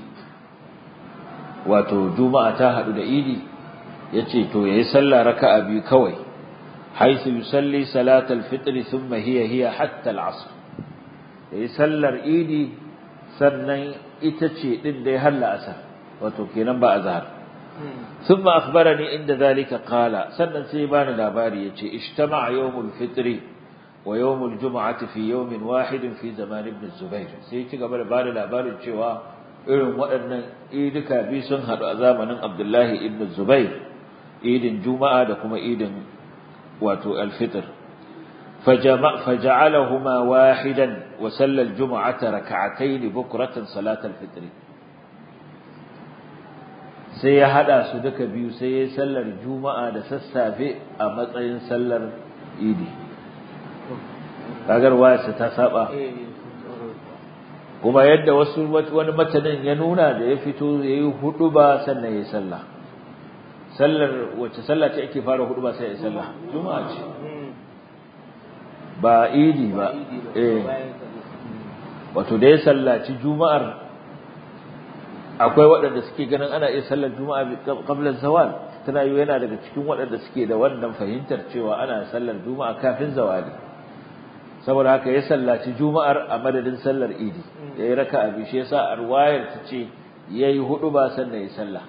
wato juma'a ta hadu da idi yace to yayi sallah raka'a biyu kawai haisu yusalli salatal fitr thumma hiya hiya hatta al'asr yayi sallar idi sannan ita ce din da ya halla asar wato kenan ba azhar thumma akhbarani inda zalika qala sannan sai bani labari yace ijtama'a yawmul fitr wa yawmul jum'ati fi yawmin wahidin fi zaman ibn zubair sai ci gaba da bani labarin cewa irin waɗannan idika bi sun haɗu a zamanin Abdullahi ibn Zubair idin Juma'a da kuma idin wato al-Fitr faja'alahuma wahidan wa sallal jum'ata rak'atayn bukratan salat al-fitr sai ya hada su duka biyu sai ya sallar Juma'a da sassafe a matsayin sallar idi kagar wayarsa ta saba kuma yadda wasu wani matanin ya nuna da ya fito ya yi hudu ba sannan ya yi sallah sallar wacce sallah ce ake fara hudu ba sai ya yi sallah juma'a ce ba idi ba eh wato da ya sallaci juma'ar akwai waɗanda suke ganin ana iya sallar juma'a qabla zawal tana yi yana daga cikin waɗanda suke da wannan fahimtar cewa ana sallar juma'a kafin zawali saboda haka ya sallaci juma'ar a madadin sallar idi ya yi raka abi shi yasa a ruwayar ta ce ya yi hudu ba sannan ya sallah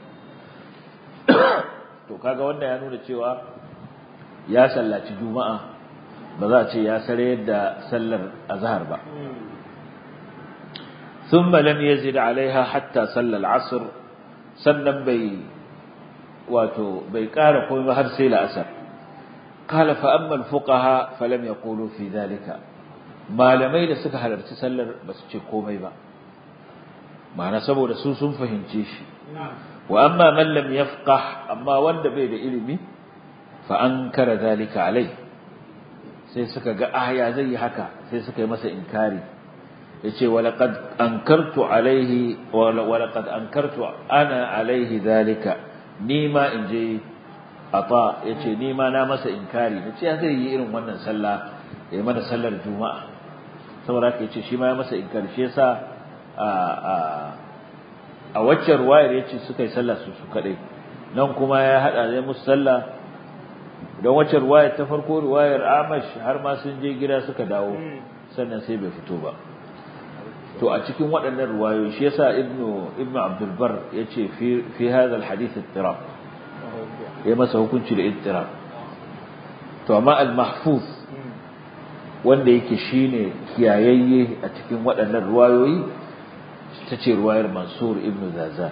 to kaga wanda ya nuna cewa ya sallaci juma'a ba za a ce ya sare yadda sallar azhar ba ثم لم يزد عليها حتى صلى العصر sannan bai wato bai ƙara komai ba har sai la'asar قال فأما الفقهاء فلم يقولوا في ذلك malamai da suka halarci sallar ba su ce komai ba ma'ana saboda su sun fahimce shi wa amma man lam yafqah amma wanda bai da ilimi fa ankara zalika alai sai suka ga aya zai yi haka sai suka yi masa inkari yace wa laqad ankartu alaihi wa laqad ankartu ana alaihi zalika ni ma in je ata yace ni ma na masa inkari nace ya zai yi irin wannan sallah ya mana sallar juma'a saboda haka yace shi ma ya masa inkari shi yasa a a a wacce ruwayar yace suka yi sallah su su kadai nan kuma ya hada da musu sallah don wacce ruwayar ta farko ruwayar Amash har ma sun je gida suka dawo sannan sai bai fito ba to a cikin waɗannan ruwayoyi shi yasa ibnu ibnu abdul bar yace fi fi hadha al hadith ittirab ya masa hukunci da ittirab to amma al mahfuz wanda yake shine kiyayayye a cikin waɗannan ruwayoyi tace ruwayar mansur ibnu zaza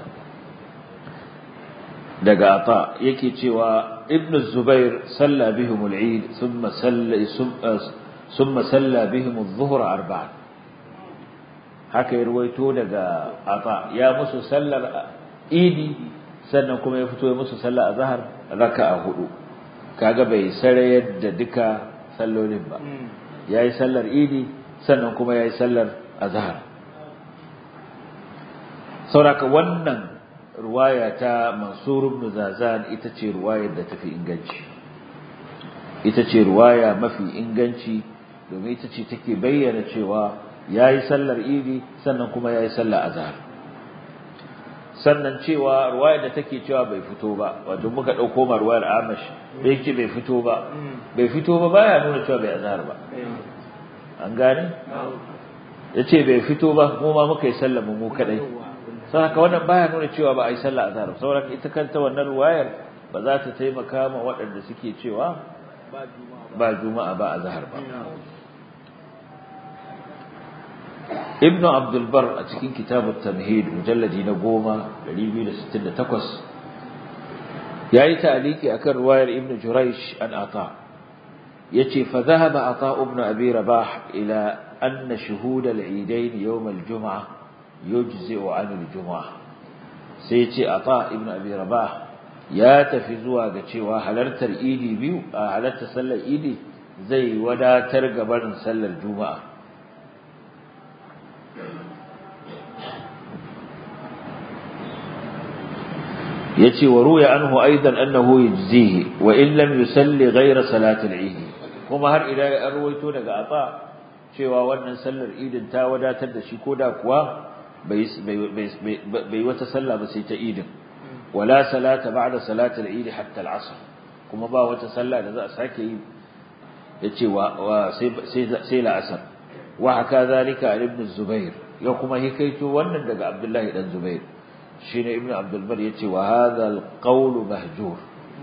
daga ata yake cewa ibnu zubair salla bihim al eid thumma salla thumma salla bihim adh-dhuhr arba'an haka ya ruwaito daga ata ya musu sallar idi sannan kuma ya fito ya musu sallar azhar raka'a hudu kaga bai sarayar da duka sallolin ba yayi sallar idi sannan kuma yayi sallar azhar sauraka wannan ruwaya ta Mansur ibn Zazan ita ce ruwayar da tafi inganci ita ce ruwaya mafi inganci domin ita ce take bayyana cewa yayi sallar idi sannan kuma yayi sallar azhar sannan cewa ruwaya da take cewa bai fito ba wato muka dauko ma ruwayar Amash da yake bai fito ba bai fito ba baya nuna cewa bai azhar ba an gane yace bai fito ba mu ma muka yi sallar mu kadai sai haka wannan baya nuna cewa ba a yi sallar azhar saboda ita kanta wannan ruwayar ba za ta taimaka ma waɗanda suke cewa ba juma'a ba azhar ba ibnu abdul bar a cikin kitabut tamhid mujalladi na 10 268 yayi ta'liqi akan ruwayar ibnu juraysh an ata yace fa dhahaba ata ibn abi rabah ila anna shuhud al-eidain yawm al-jum'ah yujzi'u 'an al-jum'ah sai yace ata ibn abi rabah ya tafi zuwa ga cewa halartar idi biyu a halartar sallar idi zai wadatar gabarin sallar juma'a yace wa ruya anhu aidan annahu yujzihi wa in lam yusalli ghayra salati al-eid kuma har ila an ruwaito daga afa cewa wannan sallar idin ta wadatar da shi koda kuwa bai bai wata sallah ba sai ta idin wala salata ba'da salati al-eid hatta al-'asr kuma ba wata sallah da za a sake yi yace wa sai sai la'asar wa haka zalika ibn zubair ya kuma hikaito wannan daga abdullahi dan zubair shine ibnu abdul bar yace wa hadha alqawl mahjur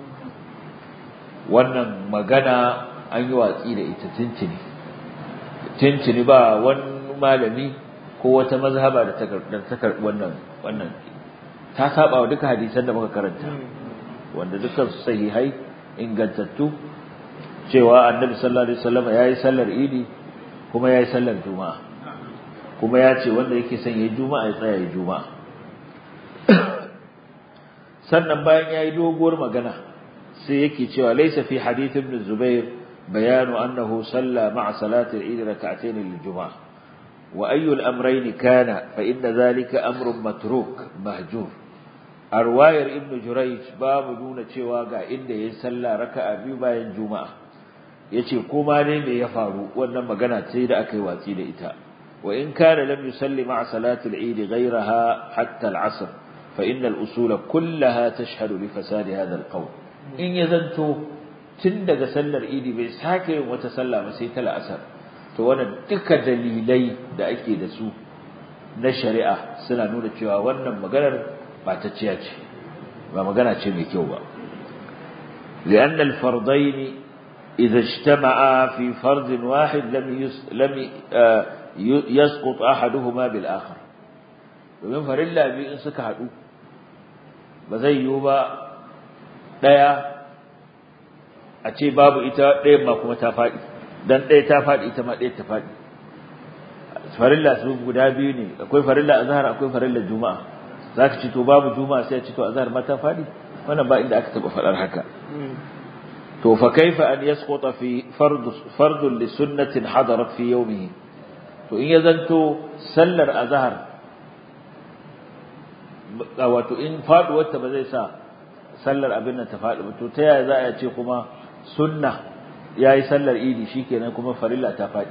wannan magana an yi watsi da ita tintini tintini ba wani malami ko wata mazhaba da ta karbi wannan wannan ta saba wa duka hadisan da muka karanta wanda dukkan su sahihai ingantattu cewa annabi sallallahu alaihi wasallam yayi sallar idi kuma yayi sallar juma'a kuma ya ce wanda yake son yayi juma'a ya tsaya yayi juma'a sannan bayan yayi doguwar magana sai yake cewa laysa fi hadith ibn zubair bayanu annahu salla ma'a salati al-eid rak'atayn lil-jum'ah wa ayyu al-amrayn kana fa inna dhalika amrun matruk mahjur arwayar ibn jurayj babu nuna cewa ga inda yayi salla raka'a biyu bayan juma'a yace kuma ne me ya faru wannan magana ce da aka yi watsi da ita wa in kana lam yusalli ma'a salati al-eid ghayraha hatta al-'asr فإن الأصول كلها تشهد لفساد هذا القول إن يزنتو تندق سلر إيدي بيساكي وتسلى مسيت الأسر توانا دك دليلي دا أكي دسو نشريعة سنة نونة شوى وانا مغانا ما تتشياج ما مغانا تشمي كيوبا لأن الفرضين إذا اجتمعا في فرض واحد لم يس لم يسقط أحدهما بالآخر domin farilla biyu in suka haɗu ba zai yiwu ba ɗaya a ce babu ita ɗayan ma kuma ta faɗi don ɗaya ta faɗi ita ma ɗaya ta faɗi farilla su guda biyu ne akwai farilla azhar akwai farilla juma'a za ka ci to babu juma'a sai a ci to azhar ma ta faɗi wannan ba inda aka taɓa faɗar haka to fa kaifa an yasquta fi fardun li sunnatin hadarat fi yawmihi to in ya zanto sallar azhar wato in faduwarta ba zai sa sallar abin nan ta faɗi ba to ta yaya za a ce kuma sunna yayi sallar idi shikenan kuma farilla ta faɗi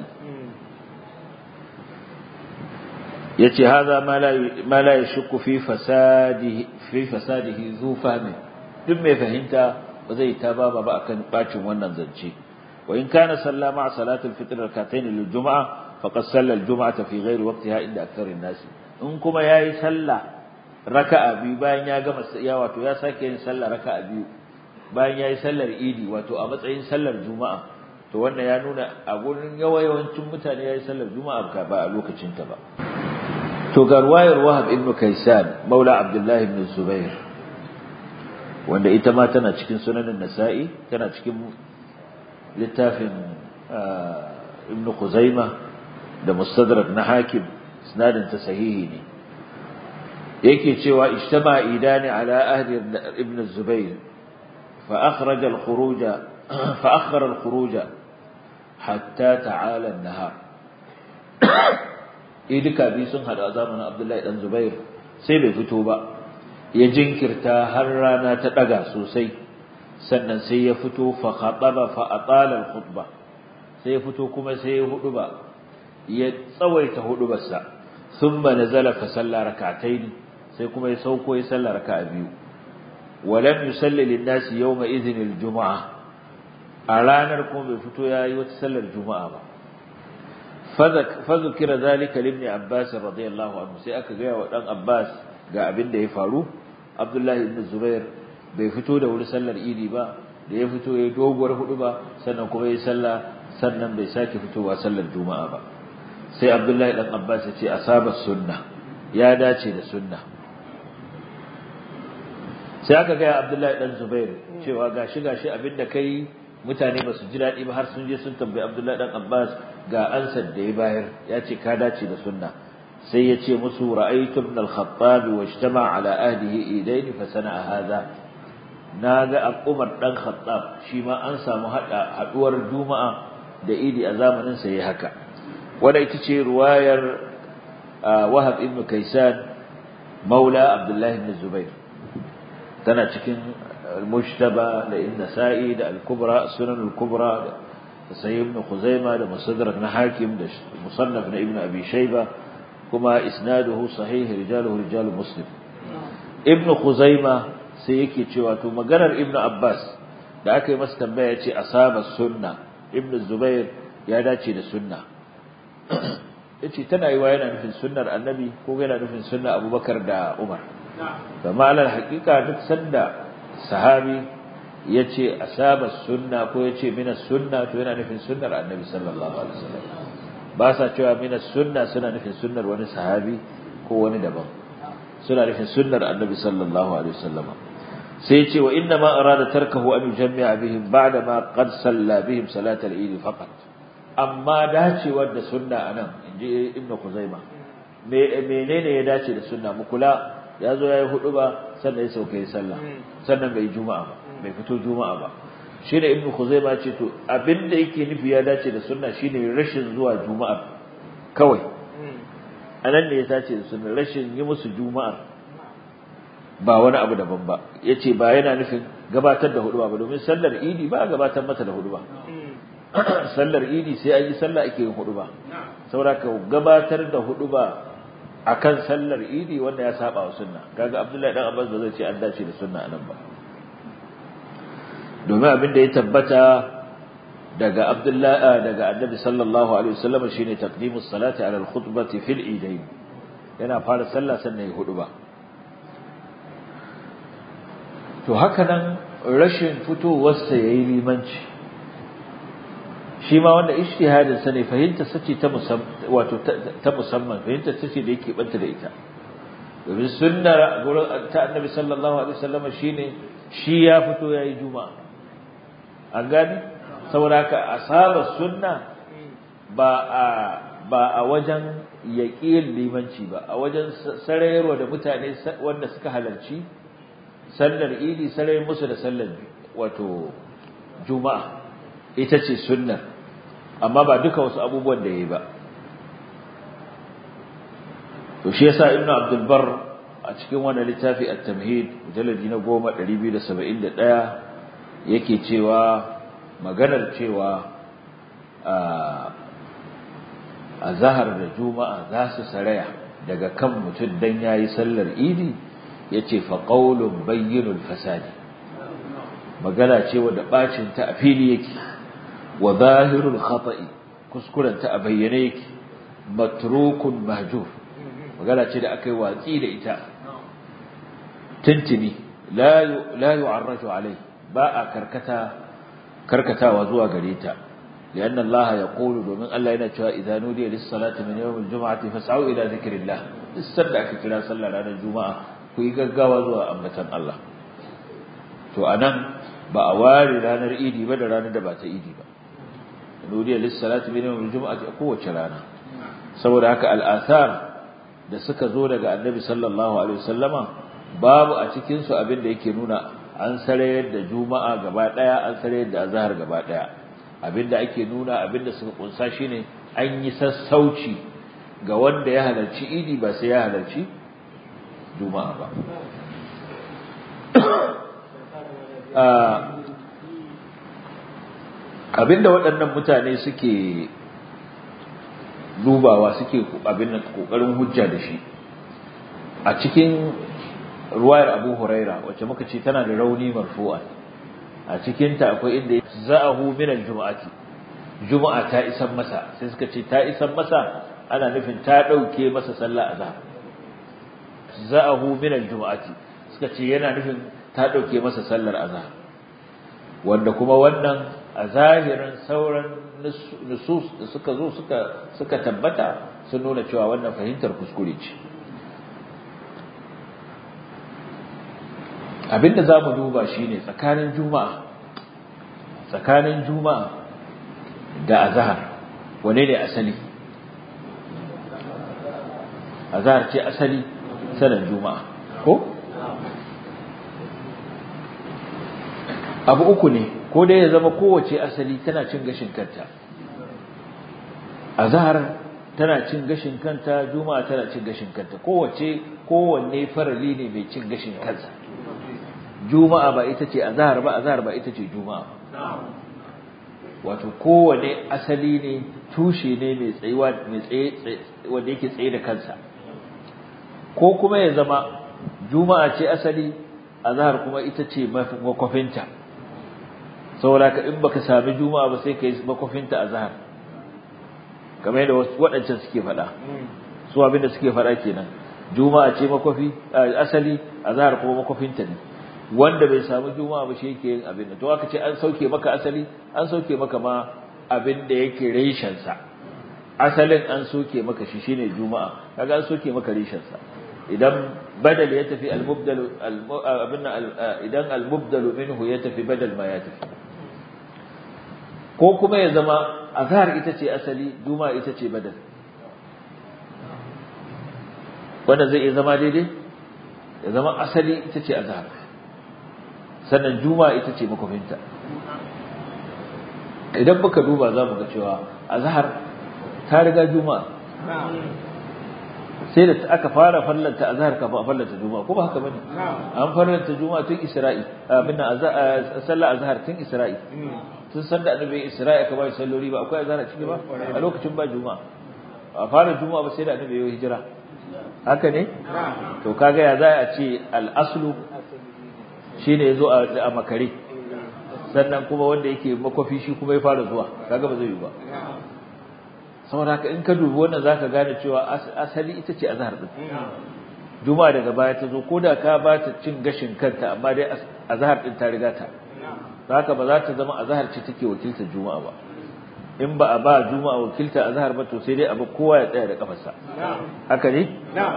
yace hadha ma la ma la yashku fi fasadihi fi fasadihi zu fahmi duk mai fahimta ba zai ta baba ba akan bacin wannan zance wa in kana salla ma salatul fitr rak'atayn lil jum'a faqad salla al jum'ata fi ghairi waqtiha inda aktharin nas in kuma yayi sallah raka'a biyu bayan ya gama ya wato ya sake yin sallar raka'a biyu bayan yayi sallar idi wato a matsayin sallar juma'a to wannan ya nuna a gurin yawayawancin mutane yayi sallar juma'a ba a lokacin ta ba to ga ruwayar wahab ibn kaisan maula abdullahi ibn zubair wanda ita ma tana cikin sunanin nasa'i tana cikin littafin ibn khuzaima da mustadrak na hakim isnadin ta sahihi ne yake cewa ijtama idani ala ahli ibn zubair fa akhraj al-khuruj fa akhara al-khuruj hatta ta'ala an-nahar idika biyu sun hada a zamanin Abdullahi dan Zubair sai bai fito ba ya jinkirta har rana ta daga sosai sannan sai ya fito fa khataba fa atala al-khutba sai ya fito kuma sai ya hudu ba ya tsawaita hudubarsa thumma nazala fa salla rak'atayn sai kuma ya sauko ya salla raka'a biyu walam yusalli lin-nasi yawma idhin al-jum'a a ranar kuma bai fito yayi wata sallar juma'a ba fadhkira zalika li ibn abbas radiyallahu anhu sai aka ga wa dan abbas ga abin da ya faru abdullahi ibn zubair bai fito da wuri sallar idi ba da ya fito yayi doguwar hudu ba sannan kuma yayi sallah sannan bai sake fitowa sallar juma'a ba sai abdullahi dan abbas ya ce asaba sunna ya dace da sunna sai aka ga abdullahi dan zubair cewa gashi gashi abinda kai mutane ba su ji daɗi ba har sun je sun tambayi abdullahi dan abbas ga ansar da ya bayar ya ce ka dace da sunna sai ya ce musu ra'aytu ibn al-khattab wa ijtama ala ahdihi idaini fa sana'a hadha naga Umar dan Khattab shi ma an samu hada haduwar Juma'a da Idi a zamanin sa yayi haka wanda ita ce ruwayar Wahab ibn Kaysan maula Abdullah ibn Zubair tana cikin al-Mujtaba da An-Nasa'i da al-Kubra Sunan al-Kubra da Sahih ibn Khuzaimah da Musaddarak na Hakim da Musannaf na Ibn Abi Shayba kuma isnaduhu sahih rijaluhu rijalu Muslim Ibn Khuzaimah sai yake cewa to maganar Ibn Abbas da aka yi masa tambaya yace asaba sunna Ibn Zubair ya dace da sunna yace tana yi wa yana nufin sunnar Annabi ko yana nufin sunna Abubakar da Umar kama alal haqiqa duk sanda sahabi yace asaba sunna ko yace mina sunna to yana nufin sunnar Annabi sallallahu alaihi wasallam ba sa cewa mina sunna suna nufin sunnar wani sahabi ko wani daban suna nufin sunnar Annabi sallallahu alaihi wasallam sai ce wa inna ma arada tarkahu an yujammi'a bihim ba'da ma qad salla bihim salat al-eid faqat amma dacewar da sunna anan inji ibnu kuzaima me menene ya dace da sunna mu kula ya zo yayi hudu ba sannan ya sauke sallah sannan bai juma'a ba bai fito juma'a ba shine ibnu kuzaima ce to abinda yake nufi ya dace da sunna shine rashin zuwa juma'a kawai anan ne ya dace da sunna rashin yi musu juma'a ba wani abu daban ba yace ba yana nufin gabatar da hudu ba domin sallar idi ba gabatar mata da hudu ba sallar idi sai an yi sallah ake yin hudu ba saboda gabatar da hudu ba akan sallar idi wanda ya saba wa sunna kaga abdullahi dan abbas ba zai ce an dace da sunna anan ba domin abin da ya tabbata daga abdullahi daga annabi sallallahu alaihi wasallam shine taqdimus salati ala al-khutbati fil idain yana fara sallah sannan ya hudu ba to haka nan rashin fitowarsa ya yi limanci shi ma wanda ishtihadin sa ne fahimta sace ta musamman wato ta musamman fahimta sace da yake banta da ita domin sunnar gurin ta annabi sallallahu alaihi wasallam shine shi ya fito yayi juma'a an gani saboda haka asaba sunna ba a ba a wajen yaƙin limanci ba a wajen sarayarwa da mutane wanda suka halarci sallar idi sarai musu da sallar wato juma'a ita ce sunnar amma ba duka wasu abubuwan da yayi ba to shi yasa ibnu abdul bar a cikin wannan littafi at-tamhid mujalladi na 10 271 yake cewa maganar cewa a zahar da juma'a za su saraya daga kan mutum dan yayi sallar idi yace fa qaulun bayyinul fasadi magana ce wanda bacin ta a fili yake wa zahirul khata'i kuskuren ta a bayyane yake matrukun mahjur magana ce da akai watsi da ita tuntuni la la yu'arraju alai ba a karkata karkatawa zuwa gare ta لأن الله يقول ومن الله ينتهى إذا نودي للصلاة من يوم الجمعة فاسعوا إلى ذكر الله استدعك كلا صلى على الجمعة ku yi gaggawa zuwa ambatan Allah to anan ba a ware ranar idi ba da ranar da ba ta idi ba nudiya lis-salati min yawm al-jum'ati kowace rana saboda haka al-athar da suka zo daga annabi sallallahu alaihi wasallama babu a cikin su abin da yake nuna an sarayar da juma'a gaba daya an sarayar da azhar gaba daya abinda ake nuna abinda suka kunsa shine an yi sassauci ga wanda ya halarci idi ba sai ya halarci juma'a ba abinda waɗannan mutane suke dubawa suke abin da kokarin hujja da shi a cikin ruwayar Abu Huraira wacce muka ce tana da rauni marfu'a a cikin ta akwai inda za'ahu min al-jum'ati juma'a ta isan masa sai suka ce ta isan masa ana nufin ta dauke masa sallah azhar za'ahu min al-jum'ati suka ce yana nufin ta dauke masa sallar azhar wanda kuma wannan a zahirin sauran nusus da suka zo suka suka tabbata sun nuna cewa wannan fahimtar kuskure ce abinda za mu duba shine tsakanin juma'a tsakanin juma'a da azhar wane ne asali azhar ce asali sanan juma'a ko abu uku ne ko dai ya zama kowace asali tana cin gashin kanta azhar tana cin gashin kanta juma'a tana cin gashin kanta kowace kowanne farali ne mai cin gashin kansa juma'a ba ita ce azhar ba azhar ba ita ce juma'a wato kowanne asali ne tushe ne mai tsayuwa mai tsaye wanda yake tsaye da kansa ko kuma ya zama juma'a ce asali azhar kuma ita ce makwafinta saboda ka in baka sami juma'a ba sai kai makwafinta azhar kamar yadda waɗancan suke faɗa su abin da suke faɗa kenan juma'a ce makwafi asali azhar kuma makwafinta ne wanda bai samu juma'a ba shi yake yin abin da to aka ce an sauke maka asali an sauke maka ma abin da yake reshen sa asalin an soke maka shi shine juma'a kaga an soke maka reshen sa idan badal ya tafi al-mubdal abin idan al-mubdal minhu ya tafi badal ma ya tafi ko kuma ya zama azhar ita ce asali juma'a ita ce badal wanda zai iya zama daidai ya zama asali ita ce azhar sannan juma'a ita ce makofinta idan muka duba za mu ga cewa azhar ta riga juma'a sai da aka fara fallanta azhar kafin a fallanta juma'a ko ba haka bane an fallanta juma'a tun isra'i abin sallar azhar tun isra'i tun san da annabi isra'i aka bai sallori ba akwai azhar a ciki ba a lokacin ba juma'a a fara juma'a ba sai da annabi ya hijira haka ne to kaga ya za a ce al-aslu shine yazo a makare sannan kuma wanda yake makwafi shi kuma ya fara zuwa kaga ba zai yi ba saboda haka in ka dubi wannan zaka gane cewa asali ita ce azhar din juma'a daga baya ta zo koda ka ba ta cin gashin kanta amma dai azhar din ta riga ta haka ba za ta zama azhar ce take wakiltar juma'a ba in ba a ba juma'a wakiltar azhar ba to sai dai abu kowa ya tsaya da kafarsa haka ne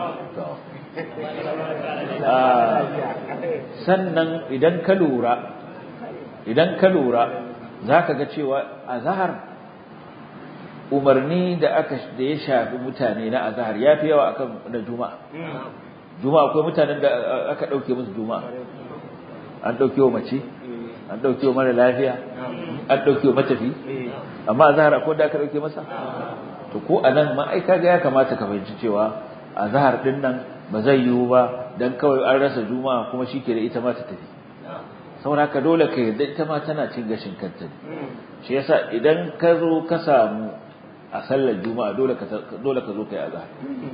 sannan idan ka lura idan ka lura zaka ga cewa azhar umarni da aka da ya shafi mutane na azhar yafi yawa akan na juma'a juma'a akwai mutanen da aka dauke musu juma'a an dauke wa mace an dauke wa mara lafiya an dauke wa matafi amma azhar akwai da aka dauke masa to ko anan ma ai kaga ya kamata ka fahimci cewa azhar din nan ba zai yiwu ba dan kawai an rasa juma'a kuma shike da ita ma ta tafi saboda haka dole ka yarda ita ma tana cin gashin kanta shi yasa idan ka zo ka samu a sallar juma'a dole ka dole ka zo kai azhar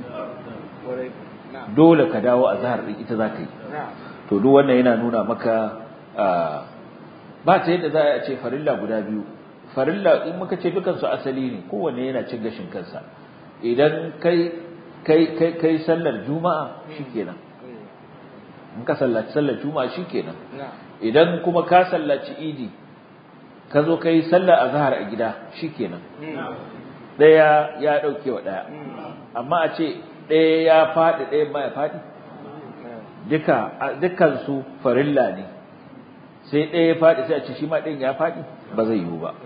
dole ka dawo azhar din ita zaka yi to duk wannan yana nuna maka ba ta yadda za a ce farilla guda biyu farilla in muka ce dukan su asali ne kowanne yana cin gashin kansa idan kai kai kai kai sallar juma'a shikenan in ka sallaci sallar juma'a shikenan idan kuma ka sallaci idi ka zo kai sallar azhar a gida shikenan daya ya dauke wa daya amma a ce daya ya fadi daya ma ya fadi duka dukkan su farilla ne sai daya ya fadi sai a ce shi ma ɗayan ya fadi ba zai yiwu ba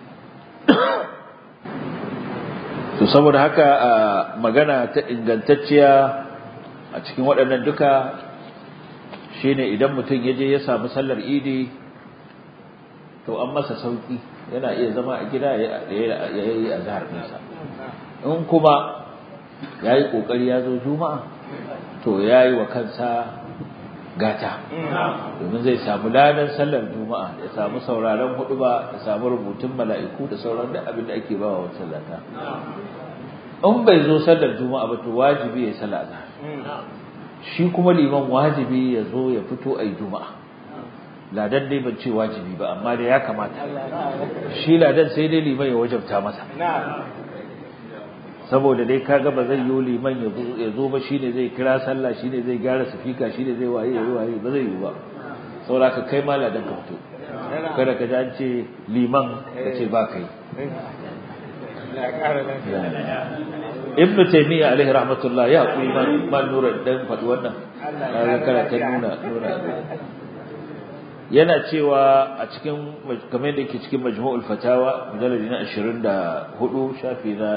to saboda haka magana ta ingantacciya a cikin waɗannan duka shine idan mutum ya je ya samu sallar idi to an masa sauki yana iya zama a gida ya yi azhar ɗinsa in kuma yayi kokari ya zo juma'a to yayi wa kansa gata domin zai samu ladan sallar juma'a ya samu sauraron huduba ya samu rubutun mala'iku da sauran da abin da ake bawa wancan lata in bai zo sallar juma'a ba to wajibi ya sallar azhar shi kuma liman wajibi ya zo ya fito a juma'a ladan dai ban ce wajibi ba amma da ya kamata shi ladan sai dai liman ya wajabta masa saboda dai kaga ba zai yi liman ya zo ba shine zai kira sallah shine zai gyara sifika shine zai waye yayi waye ba zai yi ba saboda ka kai ma ladan ka fito kada ka ji an ce liman ka ce ba kai ibn taymiya alaihi rahmatullah ya kuri man man nura dan faɗi wannan kaga kana ta nuna nuna yana cewa a cikin kamar yadda yake cikin majmu'ul fatawa mujalladi na 24 shafi na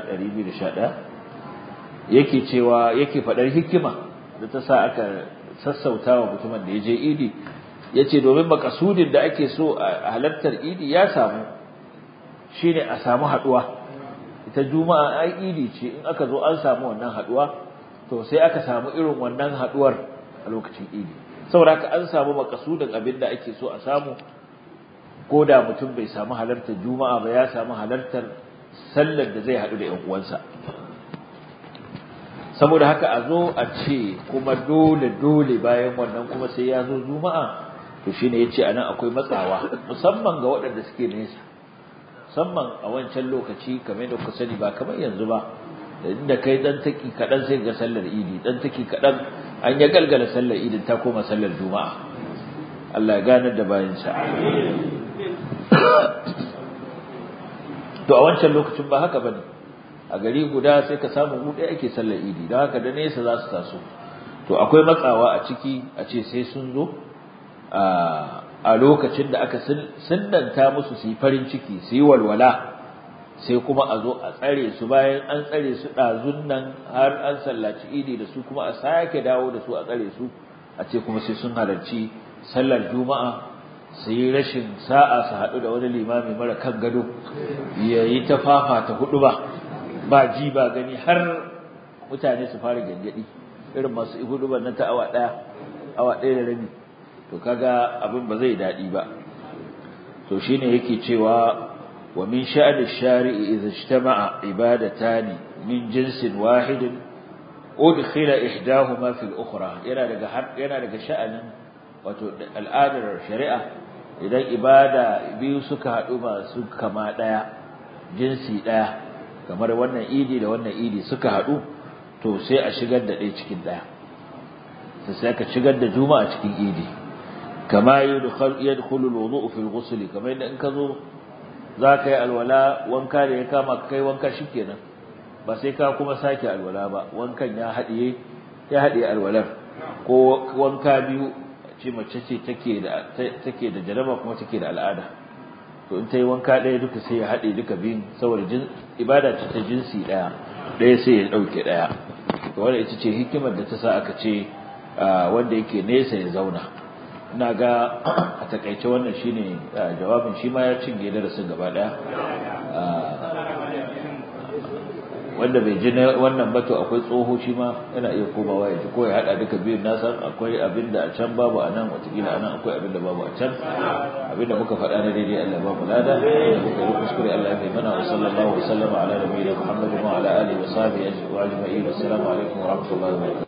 211 yake cewa yake fadar hikima da ta sa aka sassautawa mutumin da ya je idi yace domin makasudin da ake so a halartar idi ya samu shine a samu haduwa ita juma'a ai idi ce in aka zo an samu wannan haduwa to sai aka samu irin wannan haduwar a lokacin idi saboda haka an samu makasudin abin da ake so a samu ko da mutum bai samu halartar juma'a ba ya samu halartar sallar da zai haɗu da ƴan uwansa saboda haka a zo a ce kuma dole dole bayan wannan kuma sai ya zo juma'a to shine yace anan akwai matsawa musamman ga waɗanda suke nesa musamman a wancan lokaci kamar da kuka sani ba kamar yanzu ba da inda kai dan taki kadan sai ga sallar idi dan taki kadan an ya galgala sallar idin ta koma sallar juma'a Allah ya ganar da bayan sa to a wancan lokacin ba haka bane a gari guda sai ka samu mu ɗaya ake sallar idi don haka da nesa za su taso to akwai matsawa a ciki a ce sai sun zo a lokacin da aka sunnanta musu su yi farin ciki su yi walwala sai kuma a zo a tsare su bayan an tsare su ɗazun nan har an sallaci idi da su kuma a sake dawo da su a tsare su a ce kuma sai sun halarci sallar juma'a su yi rashin sa'a su haɗu da wani limami mara kan gado ya yi ta fafata hudu ba ba ji ba gani har mutane su fara gyangyaɗi irin masu hudu ba na ta awa ɗaya awa ɗaya da rabi to kaga abin ba zai daɗi ba to shine yake cewa wa min sha'ani shari'i idza ijtama'a ibadatan min jinsin wahidin udkhila ihdahuma fil ukhra yana daga yana daga sha'anin wato al'adar shari'a idan ibada biyu suka haɗu masu kama ɗaya jinsi ɗaya kamar wannan idi da wannan idi suka haɗu to sai a shigar da ɗaya cikin ɗaya sai ka shigar da juma'a cikin idi kama yadkhulu alwudu fi alghusl kamar yadda in ka zo zaka yi alwala wanka da ya kama kai wanka shikenan ba sai ka kuma sake alwala ba wankan ya hadiye ya hadiye alwalar ko wanka biyu ce mace ce take da take da jaraba kuma take da al'ada to in ta yi wanka ɗaya duka sai ya haɗe duka biyun saboda ibada ce ta jinsi ɗaya ɗaya sai ya ɗauke ɗaya to wannan ita ce hikimar da ta sa aka ce wanda yake nesa ya zauna ina ga a takaice wannan shine jawabin shi ma ya cinye darasin gaba daya wanda bai ji wannan bato akwai tsoho shi ma yana iya komawa ya ji ko ya hada duka biyun nasa akwai abin da a can babu a nan watakila a nan akwai abin da babu a can abin da muka faɗa na daidai Allah babu lada da muka yi kuskure Allah ya mana wa sallallahu wa sallama ala nabiyina Muhammadin wa ala alihi wa sahbihi ajma'in assalamu alaikum wa rahmatullahi wa barakatuh